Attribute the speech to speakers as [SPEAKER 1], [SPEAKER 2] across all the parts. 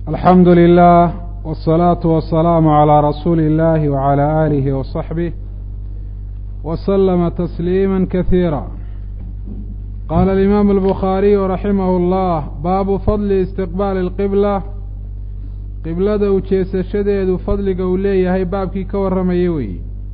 [SPEAKER 1] alxamdu lilah wالsalaatu wasalaamu calىa rasuuli اllahi wعalى aalihi waصaxbih waslama tasliima kasiira qaala alimaamu albukhaariyu raximah اllah baabu fadli istiqbaali اlqibla qiblada ujeesashadeedu fadliga uu leeyahay baabkii ka warramayay weeye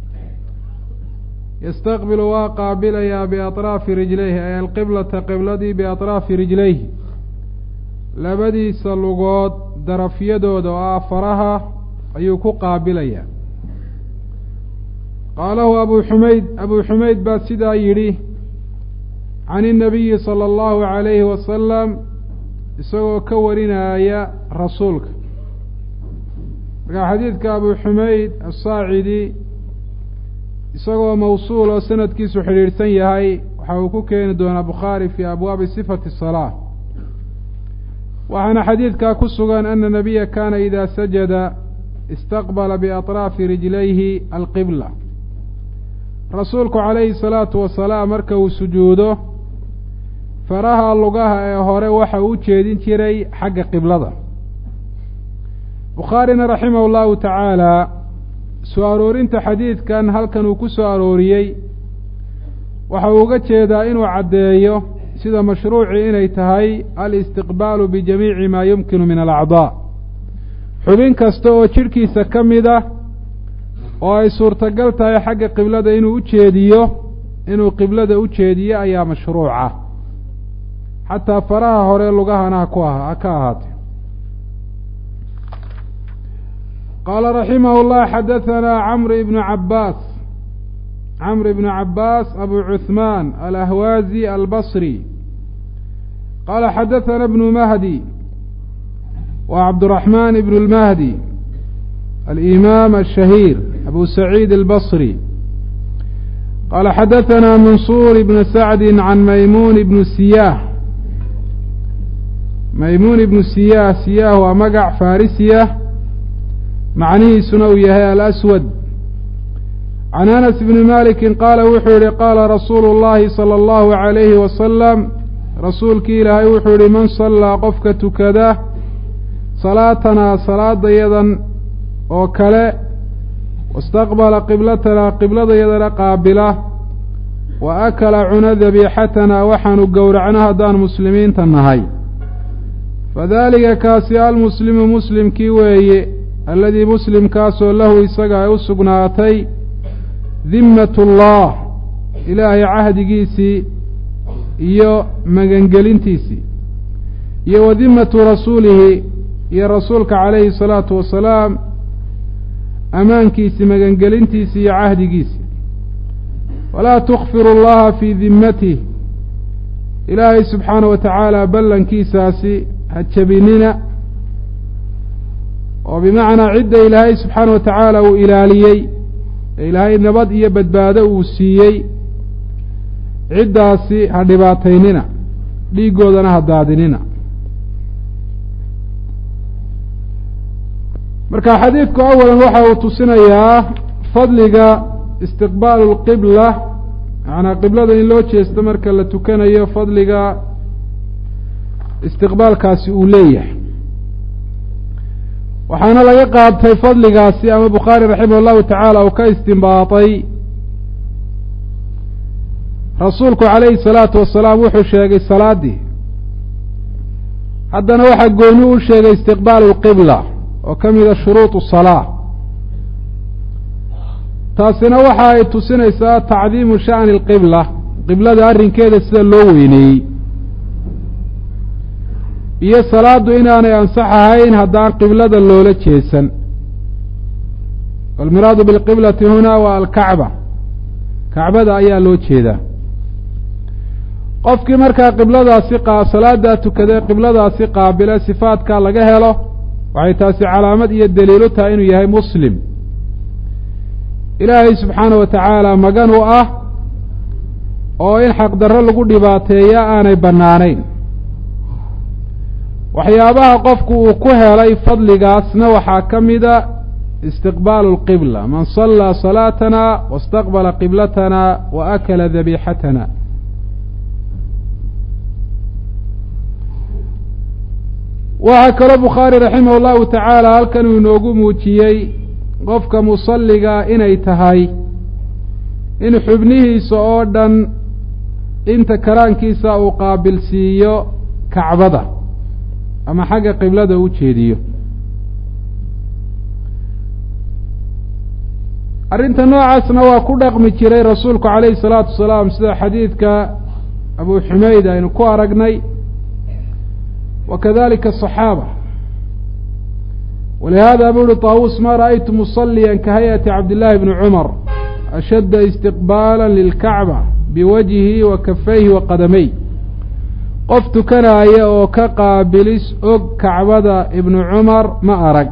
[SPEAKER 1] yastaqbilu waa qaabilayaa biaطraafi rijlayhi ay alqiblata qibladii biaطraafi rijlayhi labadiisa lugood darafyadooda oo ah faraha ayuu ku qaabilayaa qaalahu abu xumayd abuu xumayd baa sidaa yidhi can inabiyi sala allahu calayhi wasalam isagoo ka warinaya rasuulka markaa xadiidka abu xumayd asaacidi isagoo mawsuul oo sanadkiisu xidhiidhsan yahay waxa uu ku keeni doonaa bukhaari fii abwaabi sifati salaa waxaana xadiidkaa ku sugan ana nabiya kaana idaa sajada istaqbala biaطraafi rijlayhi alqibla rasuulku calayhi salaatu wasalaam marka uu sujuudo faraha lugaha ee hore waxa uu jeedin jiray xagga qiblada bukhaarina raximah llahu tacaala soo aroorinta xadiidkan halkan uu ku soo arooriyey waxa uu uga jeedaa inuu caddeeyo sida mashruucii inay tahay alistiqbaalu bijamiici maa yumkinu min alacdaa xubin kasta oo jidhkiisa ka mid ah oo ay suurtagal tahay xagga qiblada inuu u jeediyo inuu qiblada u jeediyo ayaa mashruuca xataa faraha hore lugahana haku ha ka ahaatee qaala raximah llah xadahanaa camr ibnu cabaas camr ibnu cabaas abu cuثmaan alahwaazi albasri qaala xadaثana bnu mahdi wa cabduraxmaan ibn اlmahdi alimaam ashahiir abu saciid albasri qaala xadaثana mansuur ibn sacdi can maymuun ibnu siyaah maymuun ibnu siyaah siyaah waa magac farisiya macnihiisuna uu yahay alaswad can anas bni maliki qaala wuxuu yihi qaala rasuulu اllahi salى اllahu عalayhi wasalam rasuulkii ilaahay wuxuu yihi man sallaa qofka tukada salaatanaa salaadayadan oo kale wastaqbala qiblatanaa qibladayadana qaabila wa akala cuna dabiixatanaa waxaanu gowracno haddaan muslimiinta nahay fadalika kaasi almuslimu muslimkii weeye alladii muslimkaasoo lahu isaga ay u sugnaatay dimmat ullah ilaahay cahdigiisii iyo magangelintiisii iyo wa dimmatu rasuulihi iyo rasuulka calayhi salaatu wasalaam ammaankiisii magangelintiisii iyo cahdigiisii walaa tukfiru allaha fii dimmatih ilaahay subxaana wa tacaala ballankiisaasi ha jebinina oo bimacnaa cidda ilaahay subxaana wa tacaala uu ilaaliyey ee ilaahay nabad iyo badbaado uu siiyey ciddaasi ha dhibaataynina dhiiggoodana ha daadinina marka xadiidku awalan waxa uu tusinayaa fadliga istiqbaalu lqibla macanaa qiblada in loo jeesto marka la tukanayo fadliga istiqbaalkaasi uu leeyahay waxaana laga qaatay fadligaasi ama bukhaari raximah llahu tacaala uu ka istimbaatay rasuulku calayhi salaatu wasalaam wuxuu sheegay salaaddii haddana waxaa gooni u sheegay istiqbaalu lqibla oo ka mida shuruudu salaa taasina waxa ay tusinaysaa tacdiimu sha'ni alqibla qiblada arrinkeeda sida loo weyneeyey iyo salaaddu inaanay ansax ahayn haddaan qiblada loola jeesan walmiraadu bilqiblati hunaa waa alkacba kacbada ayaa loo jeedaa qofkii markaa qibladaasi salaadaa tukadee qibladaasi qaabile sifaadka laga helo waxay taasi calaamad iyo daliilu tahay inuu yahay muslim ilaahay subxaana wa tacaala magan u ah oo in xaqdarro lagu dhibaateeya aanay bannaanayn waxyaabaha qofku uu ku helay fadligaasna waxaa ka mida istiqbaalu lqibla man sallaa salaatana wastaqbala qiblatana wa akala dabiixatana waxaa kaloo bukhaari raximah llahu tacaala halkan uu inoogu muujiyey qofka musalliga inay tahay in xubnihiisa oo dhan inta karaankiisa uu qaabilsiiyo kacbada ama xagga qiblada u jeediyo arrinta noocaasna waa ku dhaqmi jiray rasuulku calayhi salaatu wasalaam sida xadiidka abu xumeyd aynu ku aragnay wa kadalika asaxaaba walihada bu uhi taawus ma ra'aytu musaliya ka hay-ati cabdillahi bni cumar ashadda istiqbaala lilkacba biwajhihi wa kafayhi wa qadamey qof tukanaaya oo ka qaabilis og kacbada ibnu cumar ma arag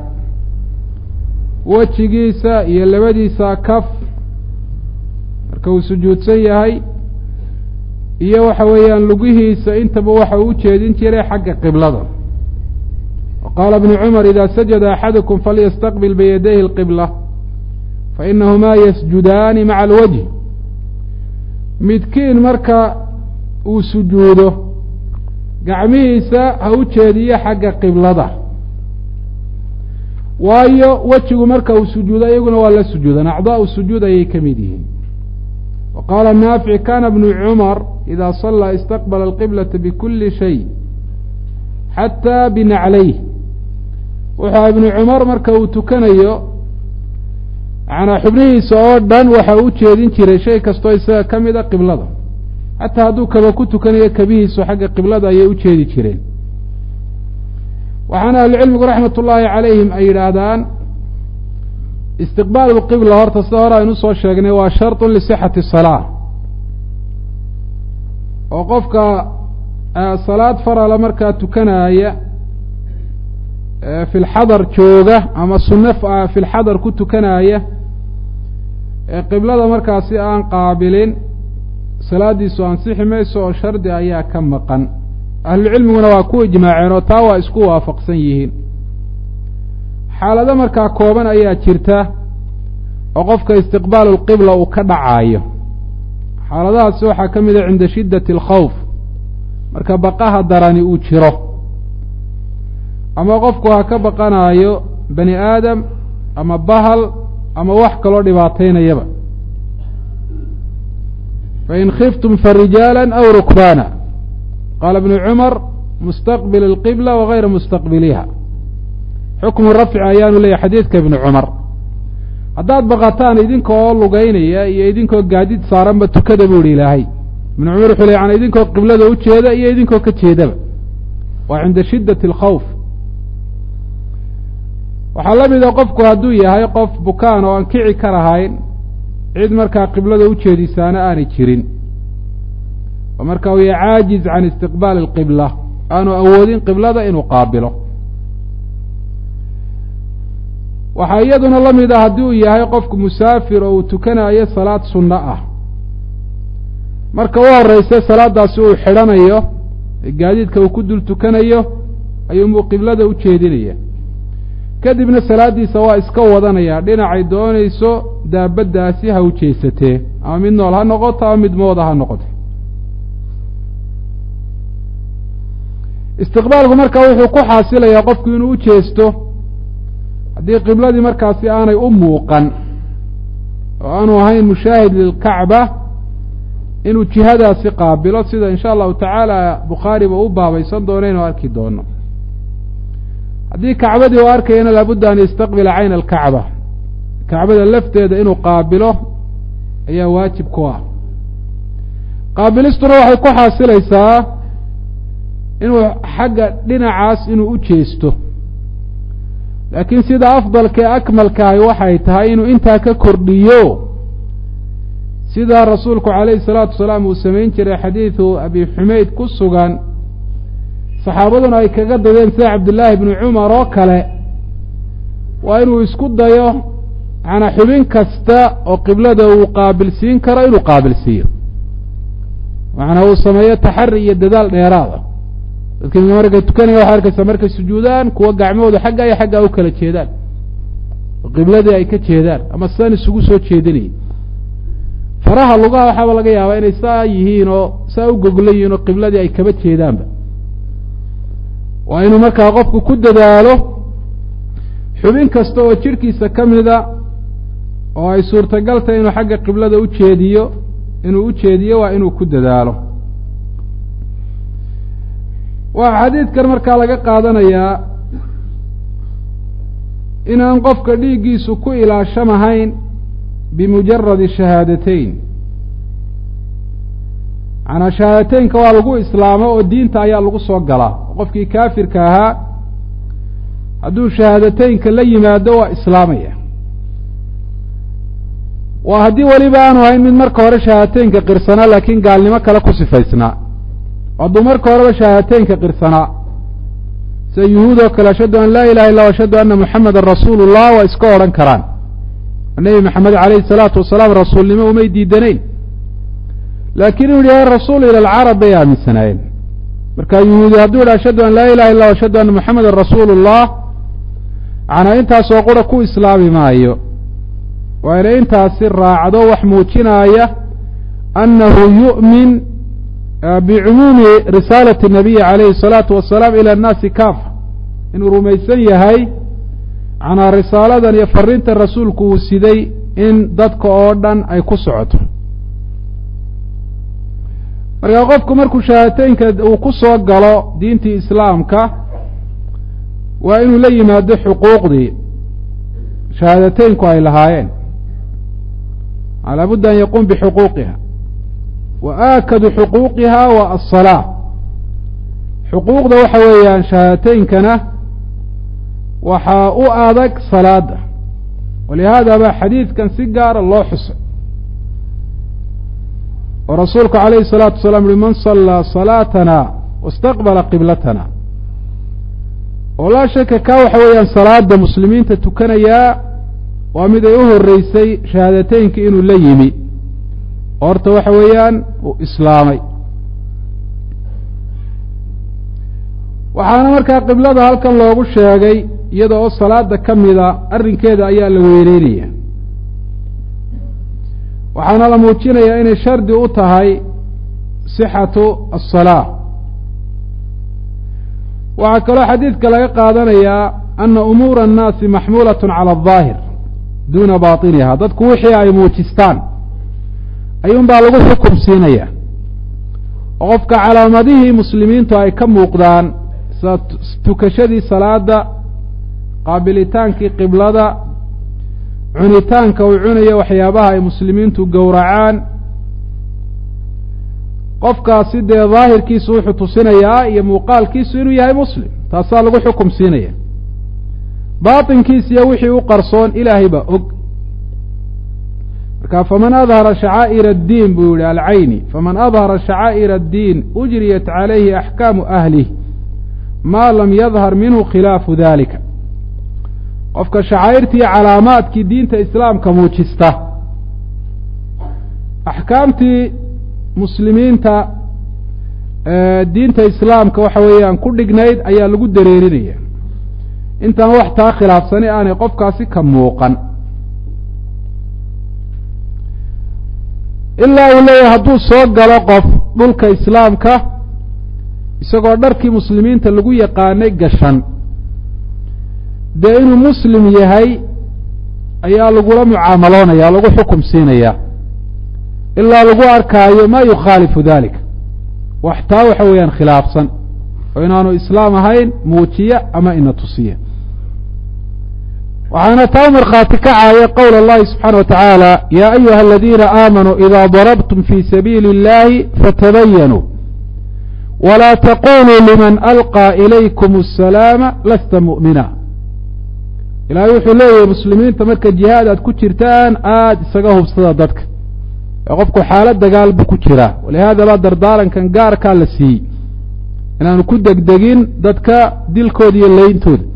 [SPEAKER 1] wejigiisa iyo labadiisa kaf marka uu sujuudsan yahay iyo waxa weeyaan lugihiisa intaba waxa uu ujeedin jiray xagga qiblada wa qaala ibnu cumar ida sajada axadukum falyastaqbil biyadayhi alqibla fainahumaa yasjudaani maca alwajhi midkiin marka uu sujuudo gacmihiisa ha u jeediyo xagga qiblada waayo wejigu marka uu sujuudo iyaguna waa la sujuudan acdaau sujuud ayay ka mid yihiin wa qaala naafic kana bnu cumar ida salaa istaqbala alqiblata bikuli shay xataa binaclayh wuxuu ibnu cumar marka uu tukanayo manaa xubnihiisa oo dhan waxa u jeedin jiray shay kastoo isaga ka mid a qiblada xataa hadduu kaba ku tukanayo kabihiisu xagga qiblada ayay u jeedi jireen waxaana ahlucilmigu raxmat ullaahi calayhim ay yidhaahdaan istiqbaal lqibla horta sida hore aynu usoo sheegnay waa sharطun lisixati salaa oo qofka salaad farala markaa tukanaaya fi lxadar jooga ama sunne fi lxadar ku tukanaaya ee qiblada markaasi aan qaabilin salaadiisu ansixi mayso oo shardi ayaa ka maqan ahlucilmiguna waa ku ijmaaceen oo taa waa isku waafaqsan yihiin xaalado markaa kooban ayaa jirta oo qofka istiqbaalu lqibla uu ka dhacaayo xaaladahaasi waxaa ka mid a cinda shiddati alkhawf marka baqaha darani uu jiro ama qofku ha ka baqanaayo bani aadam ama bahal ama wax kaloo dhibaataynayaba fain khiftum farijaala aw rukbaana qaala ibnu cumar mustaqbil alqibla wagayra mustaqbiliha xukmu rafci ayaanu leeyahy xadiidka ibnu cumar haddaad baqataan idinka oo lugeynaya iyo idinkoo gaadid saaranba tukada buu ihi ilaahay ibnu cumar wuxuu ley yani idinkoo qiblada u jeeda iyo idinkoo ka jeedaba waa cinda shiddati alkhawf waxaa la mida qofku hadduu yahay qof bukaan oo aan kici ka lahayn cid markaa qiblada u jeedisaana aanay jirin oo marka uu yahay caajiz can istiqbaali alqibla aanu awoodin qiblada inuu qaabilo waxaa iyaduna la mid ah haddii uu yahay qofku musaafir oo uu tukanayo salaad sunno ah marka u horeysa salaadaasi uu xidhanayo ee gaadiidka uu ku dul tukanayo ayuunbuu qiblada u jeedinaya kadibna salaaddiisa waa iska wadanaya dhinacay doonayso daabaddaasi ha u jeesatee ama mid nool ha noqoto ama mid mooda ha noqoto istiqbaalku marka wuxuu ku xaasilayaa qofku inuu u jeesto haddii qibladii markaasi aanay u muuqan oo aanu ahayn mushaahid lilkacba inuu jihadaasi qaabilo sida insha allahu tacaala bukhaariba u baabaysan doono inuu arki doono haddii kacbadii uu arkayana laabudda an yastaqbila cayna alkacba kacbada lafteeda inuu qaabilo ayaa waajib ku ah qaabilistuna waxay ku xaasilaysaa inuu xagga dhinacaas inuu u jeesto laakiin sida afdalkae akmalkahay waxay tahay inuu intaa ka kordhiyo sidaa rasuulku calayhi salaatu wasalaam uu samayn jiray xadiidu abi xumeyd ku sugan saxaabaduna ay kaga dadeen sida cabdillaahi bni cumar oo kale waa inuu isku dayo manaa xubin kasta oo qiblada uu qaabilsiin karo inuu qaabilsiiyo macnaa uu sameeyo taxari iyo dadaal dheeraada dadka markay tukanaya waxaa arkaysaa markay sujuudaan kuwa gacmahooda xagga iyo xaggaa u kala jeedaan oo qibladii ay ka jeedaan ama sidan isugu soo jeedinaya faraha lugaha waxaaba laga yaabaa inay saa yihiin oo saa u gogla yihiin oo qibladii ay kaba jeedaanba waa inuu markaa qofku ku dadaalo xubin kasta oo jidhkiisa ka mida oo ay suurtagal tahay inuu xagga qiblada u jeediyo inuu u jeediyo waa inuu ku dadaalo waxaa xadiidkan markaa laga qaadanayaa inaan qofka dhiiggiisu ku ilaashamahayn bimujaradi shahaadateyn macanaa shahaadateynka waa lagu islaamo oo diinta ayaa lagu soo galaa qofkii kaafirka ahaa hadduu shahaadateynka la yimaado waa islaamaya waa haddii weliba aanu ahayn mid marka hore shahaadateynka qirsanaa laakiin gaalnimo kale ku sifaysnaa hadduu marka horeba shahaadateynka qirsanaa sida yuhuud oo kale ashhadu an laa ilaha illa ashhadu anna muxamedan rasuulu llah waa iska odhan karaan nebi maxamed calayhi salaatu wasalaam rasuulnimo umay diidanayn laakiin inuu yahay rasuul ila alcarab bay aaminsanaayeen marka yuhuudi hadduu yidhi ashhadu an laa ilaha illa ashhadu anna muxamedan rasuulu llah macnaa intaasoo qura ku islaami maayo waa inay intaasi raacdo wax muujinaaya annahu yu'min bicumuumi risaalati nabiyi calayhi الsalaatu wasalaam ila annaasi kaafa inuu rumaysan yahay macnaa risaaladan iyo fariintan rasuulku uu siday in dadka oo dhan ay ku socoto markaa qofku markuu shahaadateynka uu ku soo galo diintii islaamka waa inuu la yimaado xuquuqdii shahaadateynku ay lahaayeen laabudda an yaquum bixuquuqiha wa aakadu xuquuqiha wa aلsalaa xuquuqda waxa weeyaan shahaadateynkana waxaa u adag salaada walihaada ba xadiidkan si gaara loo xusay oo rasuulku calayhi الsalaatu wasalaam uhi man salaa salaatana wاstaqbala qiblatana oo laa shaka ka waxa weeyaan salaada muslimiinta tukanayaa waa mid ay u horeysay shahaadateynka inuu la yimi horta waxa weeyaan uu islaamay waxaana markaa qiblada halkan loogu sheegay iyada oo salaada ka mida arrinkeeda ayaa la weyneynaya waxaana la muujinayaa inay shardi u tahay sixatu aلsalaa waxaa kaloo xadiidka laga qaadanayaa ana umuura annaasi maxmuulat cala الظaahir duuna baطiniha dadku wixii ay muujistaan ayuun baa lagu xukum siinaya oo qofka calaamadihii muslimiintu ay ka muuqdaan sida tukashadii salaada qaabilitaankii qiblada cunitaanka uu cunayo waxyaabaha ay muslimiintu gowracaan qofkaasi dee daahirkiisu wuxuu tusinayaa iyo muuqaalkiisu inuu yahay muslim taasaa lagu xukum siinaya baatinkiisa iyo wixii u qarsoon ilaahay baa og marka faman adhara shacaa'ir addiin buu yihi alcayni faman adhara shacaa'ir addiin ujriyat calayhi axkaamu ahlih maa lam yadhar minhu khilaafu dalika qofka shacaa'irtii calaamaadkii diinta islaamka muujista axkaamtii muslimiinta diinta islaamka waxa weeyaan ku dhignayd ayaa lagu dareerinaya intaan wax taa khilaafsani aanay qofkaasi ka muuqan ilaa uu leeyahay hadduu soo galo qof dhulka islaamka isagoo dharkii muslimiinta lagu yaqaanay gashan dee inuu muslim yahay ayaa lagula mucaamaloonaya lagu xukum siinaya ilaa lagu arkaayo ma yukhaalifu dalika wax taa waxa weeyaan khilaafsan oo inaanu islaam ahayn muujiya ama ina tusiya waxaana taa markhaati kacaaya qowl اllahi subxaana wa tacaala ya ayuha aladiina aamanuu ida darabtum fi sabiili اllahi fatabayanuu wla taquluu liman alqى ilaykum الsalaama lasta mu'mina ilahay wuxuu leeyahay muslimiinta marka jihaad aad ku jirtaan aada isaga hubsada dadka ee qofku xaalad dagaal buu ku jiraa walihaada baa dardaarankan gaarkaa la siiyey inaanu ku degdegin dadka dilkooda iyo leyntooda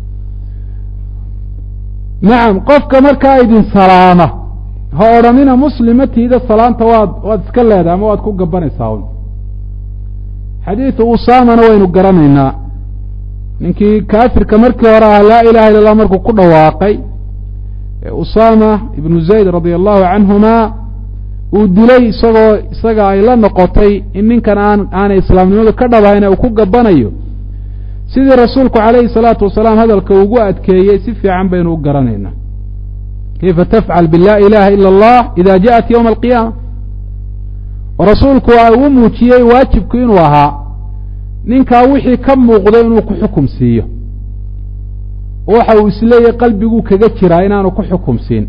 [SPEAKER 1] nacam qofka markaa idin salaama ha odhanina muslimatiida salaanta waad waad iska leedahay ama waad ku gabanaysaa un xadiidu usaamana waynu garanaynaa ninkii kaafirka markii hore ah laa ilaha illa allah markuu ku dhawaaqay usaama ibnu zayd radia allahu canhuma uu dilay isagoo isaga ay la noqotay in ninkan aan aanay islaamnimadu ka dhabahayn uu ku gabanayo sidii rasuulku calayhi salaatu wasalaam hadalka ugu adkeeyey si fiican baynu u garanaynaa kayfa tafcal bilaa ilaha ila allah ida jaءat ywma alqiyaama oo rasuulku waa uu muujiyey waajibku inuu ahaa ninkaa wixii ka muuqdo inuu ku xukum siiyo waxa uu isleeyahy qalbiguu kaga jiraa inaanu ku xukum siin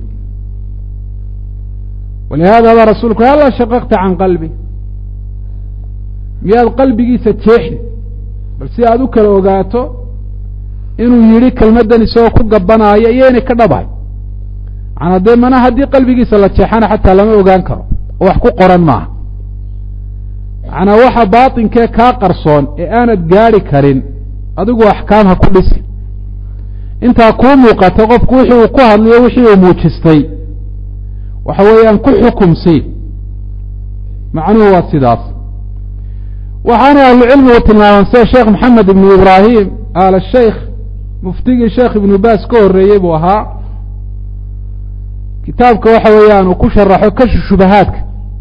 [SPEAKER 1] walihada baa rasuulku halla shaqaqta can qalbi miyaad qalbigiisa jeexi bal si aad u kala ogaato inuu yidhi kelmaddan isagoo ku gabanaayo iyo inay ka dhabahay macanaa dee mana haddii qalbigiisa la jeexana xataa lama ogaan karo oo wax ku qoran maaha macanaa waxa baatinkee kaa qarsoon ee aanad gaadhi karin adigu axkaam ha ku dhisi intaa kuu muuqata qofku wixii uu ku hadlayo wixii uu muujistay waxa weeyaan ku xukum sii macnuhu waa sidaas waxaana ahlucilmigu tilmaaman sida sheekh maxamed ibnu ibraahim aal sheikh muftigii sheekh ibnu baas ka horreeyey buu ahaa kitaabka waxa weeyaan uu ku sharaxo kashu shubahaadka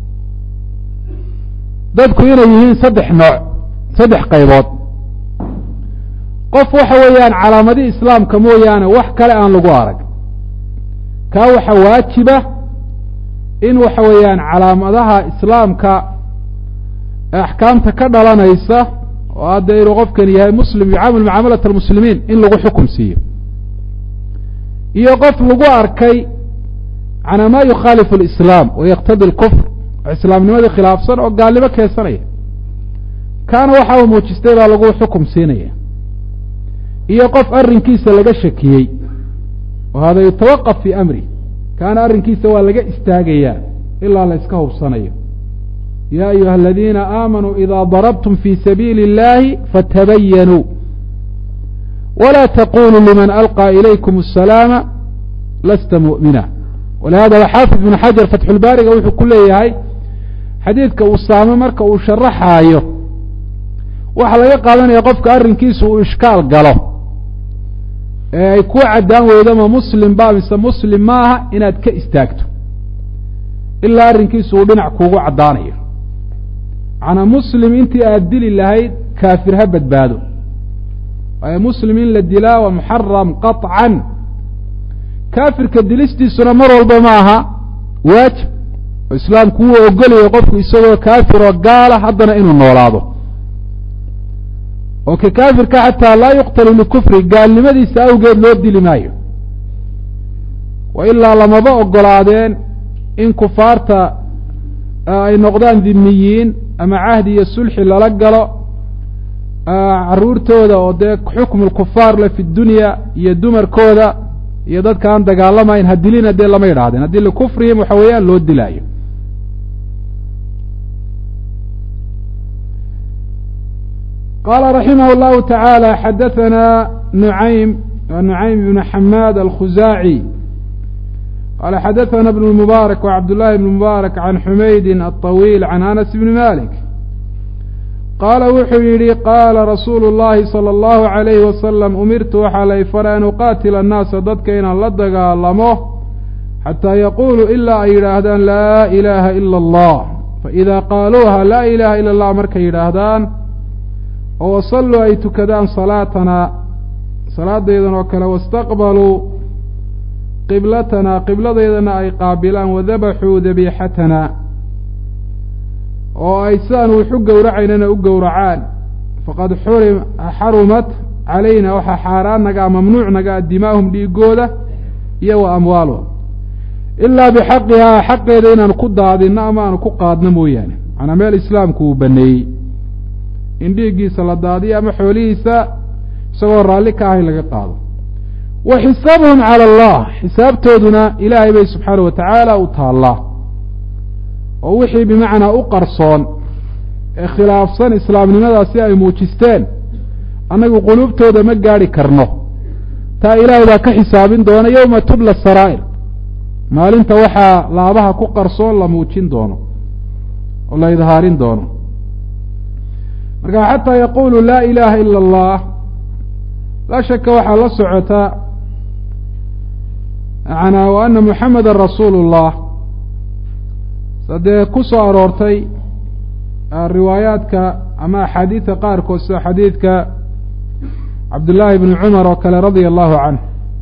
[SPEAKER 1] dadku inay yihiin saddex nooc saddex qaybood qof waxa weeyaan calaamadii islaamka mooyaane wax kale aan lagu arag kaa waxa waajiba in waxa weeyaan calaamadaha islaamka axkaamta ka dhalanaysa oo hadda inuu qofkani yahay muslim yucaamil mucaamalat almuslimiin in lagu xukum siiyo iyo qof lagu arkay canaa ma yukhaalifu alislaam wa yaqtadi alkufr oo islaamnimadii khilaafsan oo gaalnimo keensanaya kaana waxa uu muujistay baa lagu xukum siinaya iyo qof arrinkiisa laga shakiyey oo hada yutawaqaf fii amri kaana arrinkiisa waa laga istaagayaa ilaa la iska hubsanayo ya ayuha aladiina aamanuu ida darabtum fi sabiili اllahi fatabayanuu wla taquluu liman alqى ilaykum الsalaama lasta muؤmina walihada xaafid ibnu xajar fatxulbaariga wuxuu ku leeyahay xadiidka usaame marka uu sharaxaayo waxaa laga qaadanaya qofka arrinkiisa uu ishkaal galo ee ay ku caddaan weydo ma muslim ba mise muslim maaha inaad ka istaagto ilaa arrinkiisu uu dhinac kuugu caddaanayo macnaa muslim intii aad dili lahayd kaafir ha badbaado waayo muslim in la dilaa waa muxaram qaطcan kaafirka dilistiisuna mar walba ma aha waajib oo islaamku wuu ogolayo qofku isagoo kaafir oo gaala haddana inuu noolaado oo ka kaafirka xataa laa yuqtalu likufri gaalnimadiisa awgeed loo dili maayo wa ilaa lamaba ogolaadeen in kufaarta ay noqdaan dhimiyiin ama cahdi iyo sulxi lala galo caruurtooda oo dee xukmu lkufaar le fi dunya iyo dumarkooda iyo dadka aan dagaalamayn ha dilina dee lama yidhahdeen haddii likufrihim waxa weeyaan loo dilaayo qala raximah اllahu taعaalى xadaثana nuعaym nuعaym ibn xamaad alkhuzaaci qala xadaثana bn اmubaarak wcabd llahi bn mubaarak can xumaydi aلطawiil can anas bni malik qaala wuxuu yidhi qaala rasuulu اllahi salى اllahu عalayhi wasalam umirtu waxaa lay faray an uqaatila annaasa dadka inaan la dagaalamo xataa yaquuluu ilaa ay yidhaahdaan laa ilaaha ila اllah faإida qaaluuha laa ilaha ila اllah markay yidhaahdaan oo wasalluu ay tukadaan salaatanaa salaadaydan oo kale wastaqbaluu qiblatanaa qibladeydana ay qaabilaan wadabaxuu dabiixatanaa oo ay sidaan wuxu gowracaynana u gowracaan faqad xurim xarumat calayna waxaa xaaraan nagaa mamnuuc nagaa dimaahum dhiigooda iyo wa amwaaluhum ilaa bixaqihaa xaqeeda inaan ku daadinno ama aanu ku qaadno mooyaane macnaa meel islaamku uu baneeyey in dhiiggiisa la daadiyo ama xoolihiisa isagoo raalli ka ahay laga qaado wa xisaabuhum cala allah xisaabtooduna ilaahay bay subxaana wa tacaala u taallaa oo wixii bimacnaa u qarsoon ee khilaafsan islaamnimadaasi ay muujisteen annagu quluubtooda ma gaadhi karno taa ilaahay baa ka xisaabin doona yowma tubla saraa'ir maalinta waxaa laabaha ku qarsoon la muujin doono oo la idhaarin doono marka xataa yaqulu laa ilaaha ila allah laa shaka waxaa la socota manaa wa ana muxameda rasuulu اllah sadee ku soo aroortay riwaayaadka ama axaadiidka qaarkood sida xadiidka cabdullaahi bni cumar oo kale radia allahu canh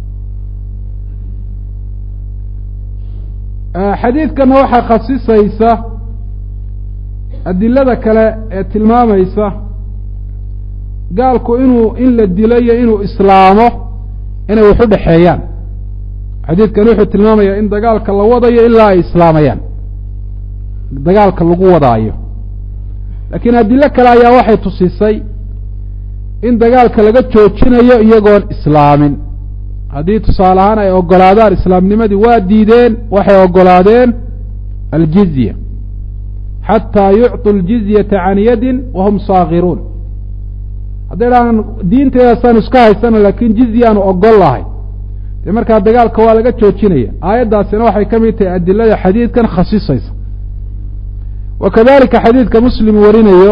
[SPEAKER 1] xadiidkana waxaa khasisaysa adilada kale ee tilmaamaysa gaalku inuu in la dilo iyo inuu islaamo inay wax u dhexeeyaan xadiidkan wuxuu tilmaamayaa in dagaalka la wadayo ilaa ay islaamayaan dagaalka lagu wadaayo laakiin adilo kale ayaa waxay tusisay in dagaalka laga joojinayo iyagoon islaamin haddii tusaale ahaan ay ogolaadaan islaamnimadii waa diideen waxay ogolaadeen aljizya xataa yucطu ljizyata can yadin wahum saakiruun hadday dhahaan diinteedaasaan iska haysana laakiin jizyaanu ogol lahay dee markaa dagaalka waa laga joojinaya aayaddaasina waxay ka mid tahay adilada xadiidkan khasisaysa wa kadalika xadiidka muslim warinayo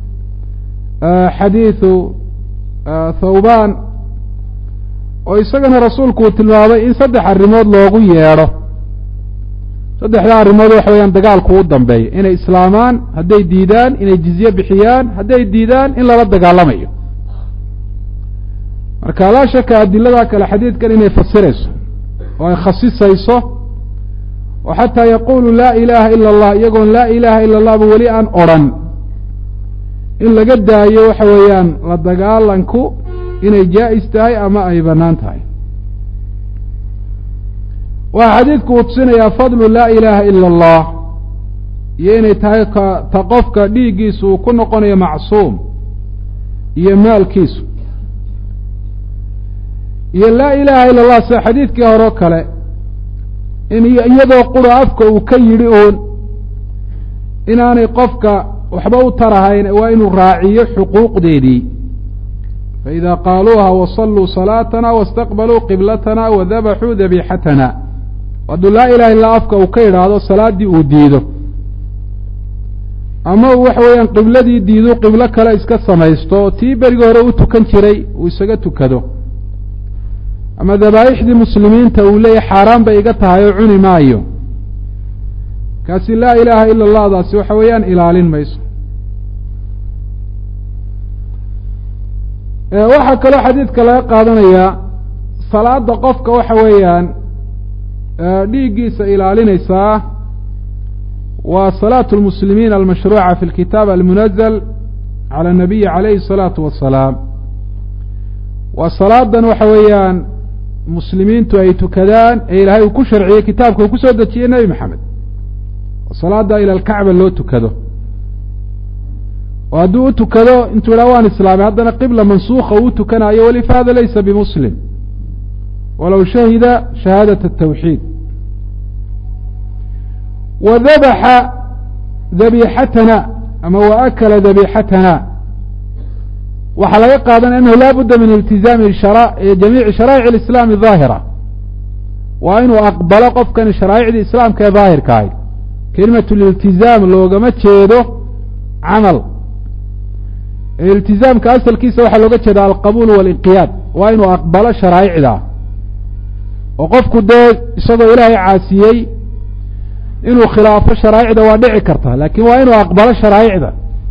[SPEAKER 1] xadiidu thawban oo isagana rasuulku uu tilmaamay in saddex arrimood loogu yeedho saddexdaa arrimood waxa weeyaan dagaalku u dambeeyo inay islaamaan hadday diidaan inay jizye bixiyaan hadday diidaan in lala dagaalamayo marka laa shaka adiladaa kale xadiidkan inay fasirayso oo ay khasisayso oo xataa yaqulu laa ilaaha ila allah iyagoon laa ilaaha ila allahba weli aan odrhan in laga daayo waxa weeyaan la dagaalanku inay jaa-is tahay ama ay bannaan tahay waxaa xadiidku uu tusinayaa fadlu laa ilaaha ila allah iyo inay tahay ka ta qofka dhiiggiisu uu ku noqonayo macsuum iyo maalkiisu iyo laa ilaaha ila allah sida xadiidkii hore o kale in iyadoo qura afka uu ka yidhi uun inaanay qofka waxba u tarahayn waa inuu raaciyo xuquuqdeedii faإida qaaluuha wasalluu salaatana wاstaqbaluu qiblatana wadabaxuu dabixatana hadduu laa ilaha illa afka uu ka yidhaahdo salaaddii uu diido ama uu waxa weeyaan qibladii diidu qiblo kale iska samaysto oo tii berigii hore u tukan jiray uu isaga tukado ama dabaa'ixdii muslimiinta uu leeyahy xaaraan bay iga tahay oo cuni maayo kaasi laa ilaaha ila allahdaasi waxa weeyaan ilaalin mayso waxaa kaloo xadiidka laga qaadanayaa salaada qofka waxa weeyaan dhiiggiisa ilaalinaysaa waa salaatu lmuslimiin almashruuca fi lkitaab almunazal cala anabiyi calayhi الsalaatu wasalaam waa salaadan waxa weeyaan muslimiintu ay tukadaan ee ilaahay uu ku sharciyey kitaabka uu ku soo dejiyey nebi maxamed salaada ila alkacba loo tukado oo hadduu u tukado intuu idhaha waan islaamay haddana qibla mansuuka uu tukanaayo weli fahada laysa bimuslim walow shahida shahaadaة الtawxiid wa dabaxa dabixatana ama wa akala dabixatana waxaa laga qaadanaya annahu laa budda min iltizaami jamiici sharaa'ic اlislaami daahira waa inuu aqbalo qofkani sharaa'icdii islaamka ee daahirka ahay kelimat liltizaam loogama jeedo camal iltizaamka asalkiisa waxaa looga jeeda alqabuul walinqiyaad waa inuu aqbalo sharaa'icda oo qofku dee isagoo ilaahay caasiyey inuu khilaafo sharaa'icda waa dhici karta laakiin waa inuu aqbalo sharaa'icda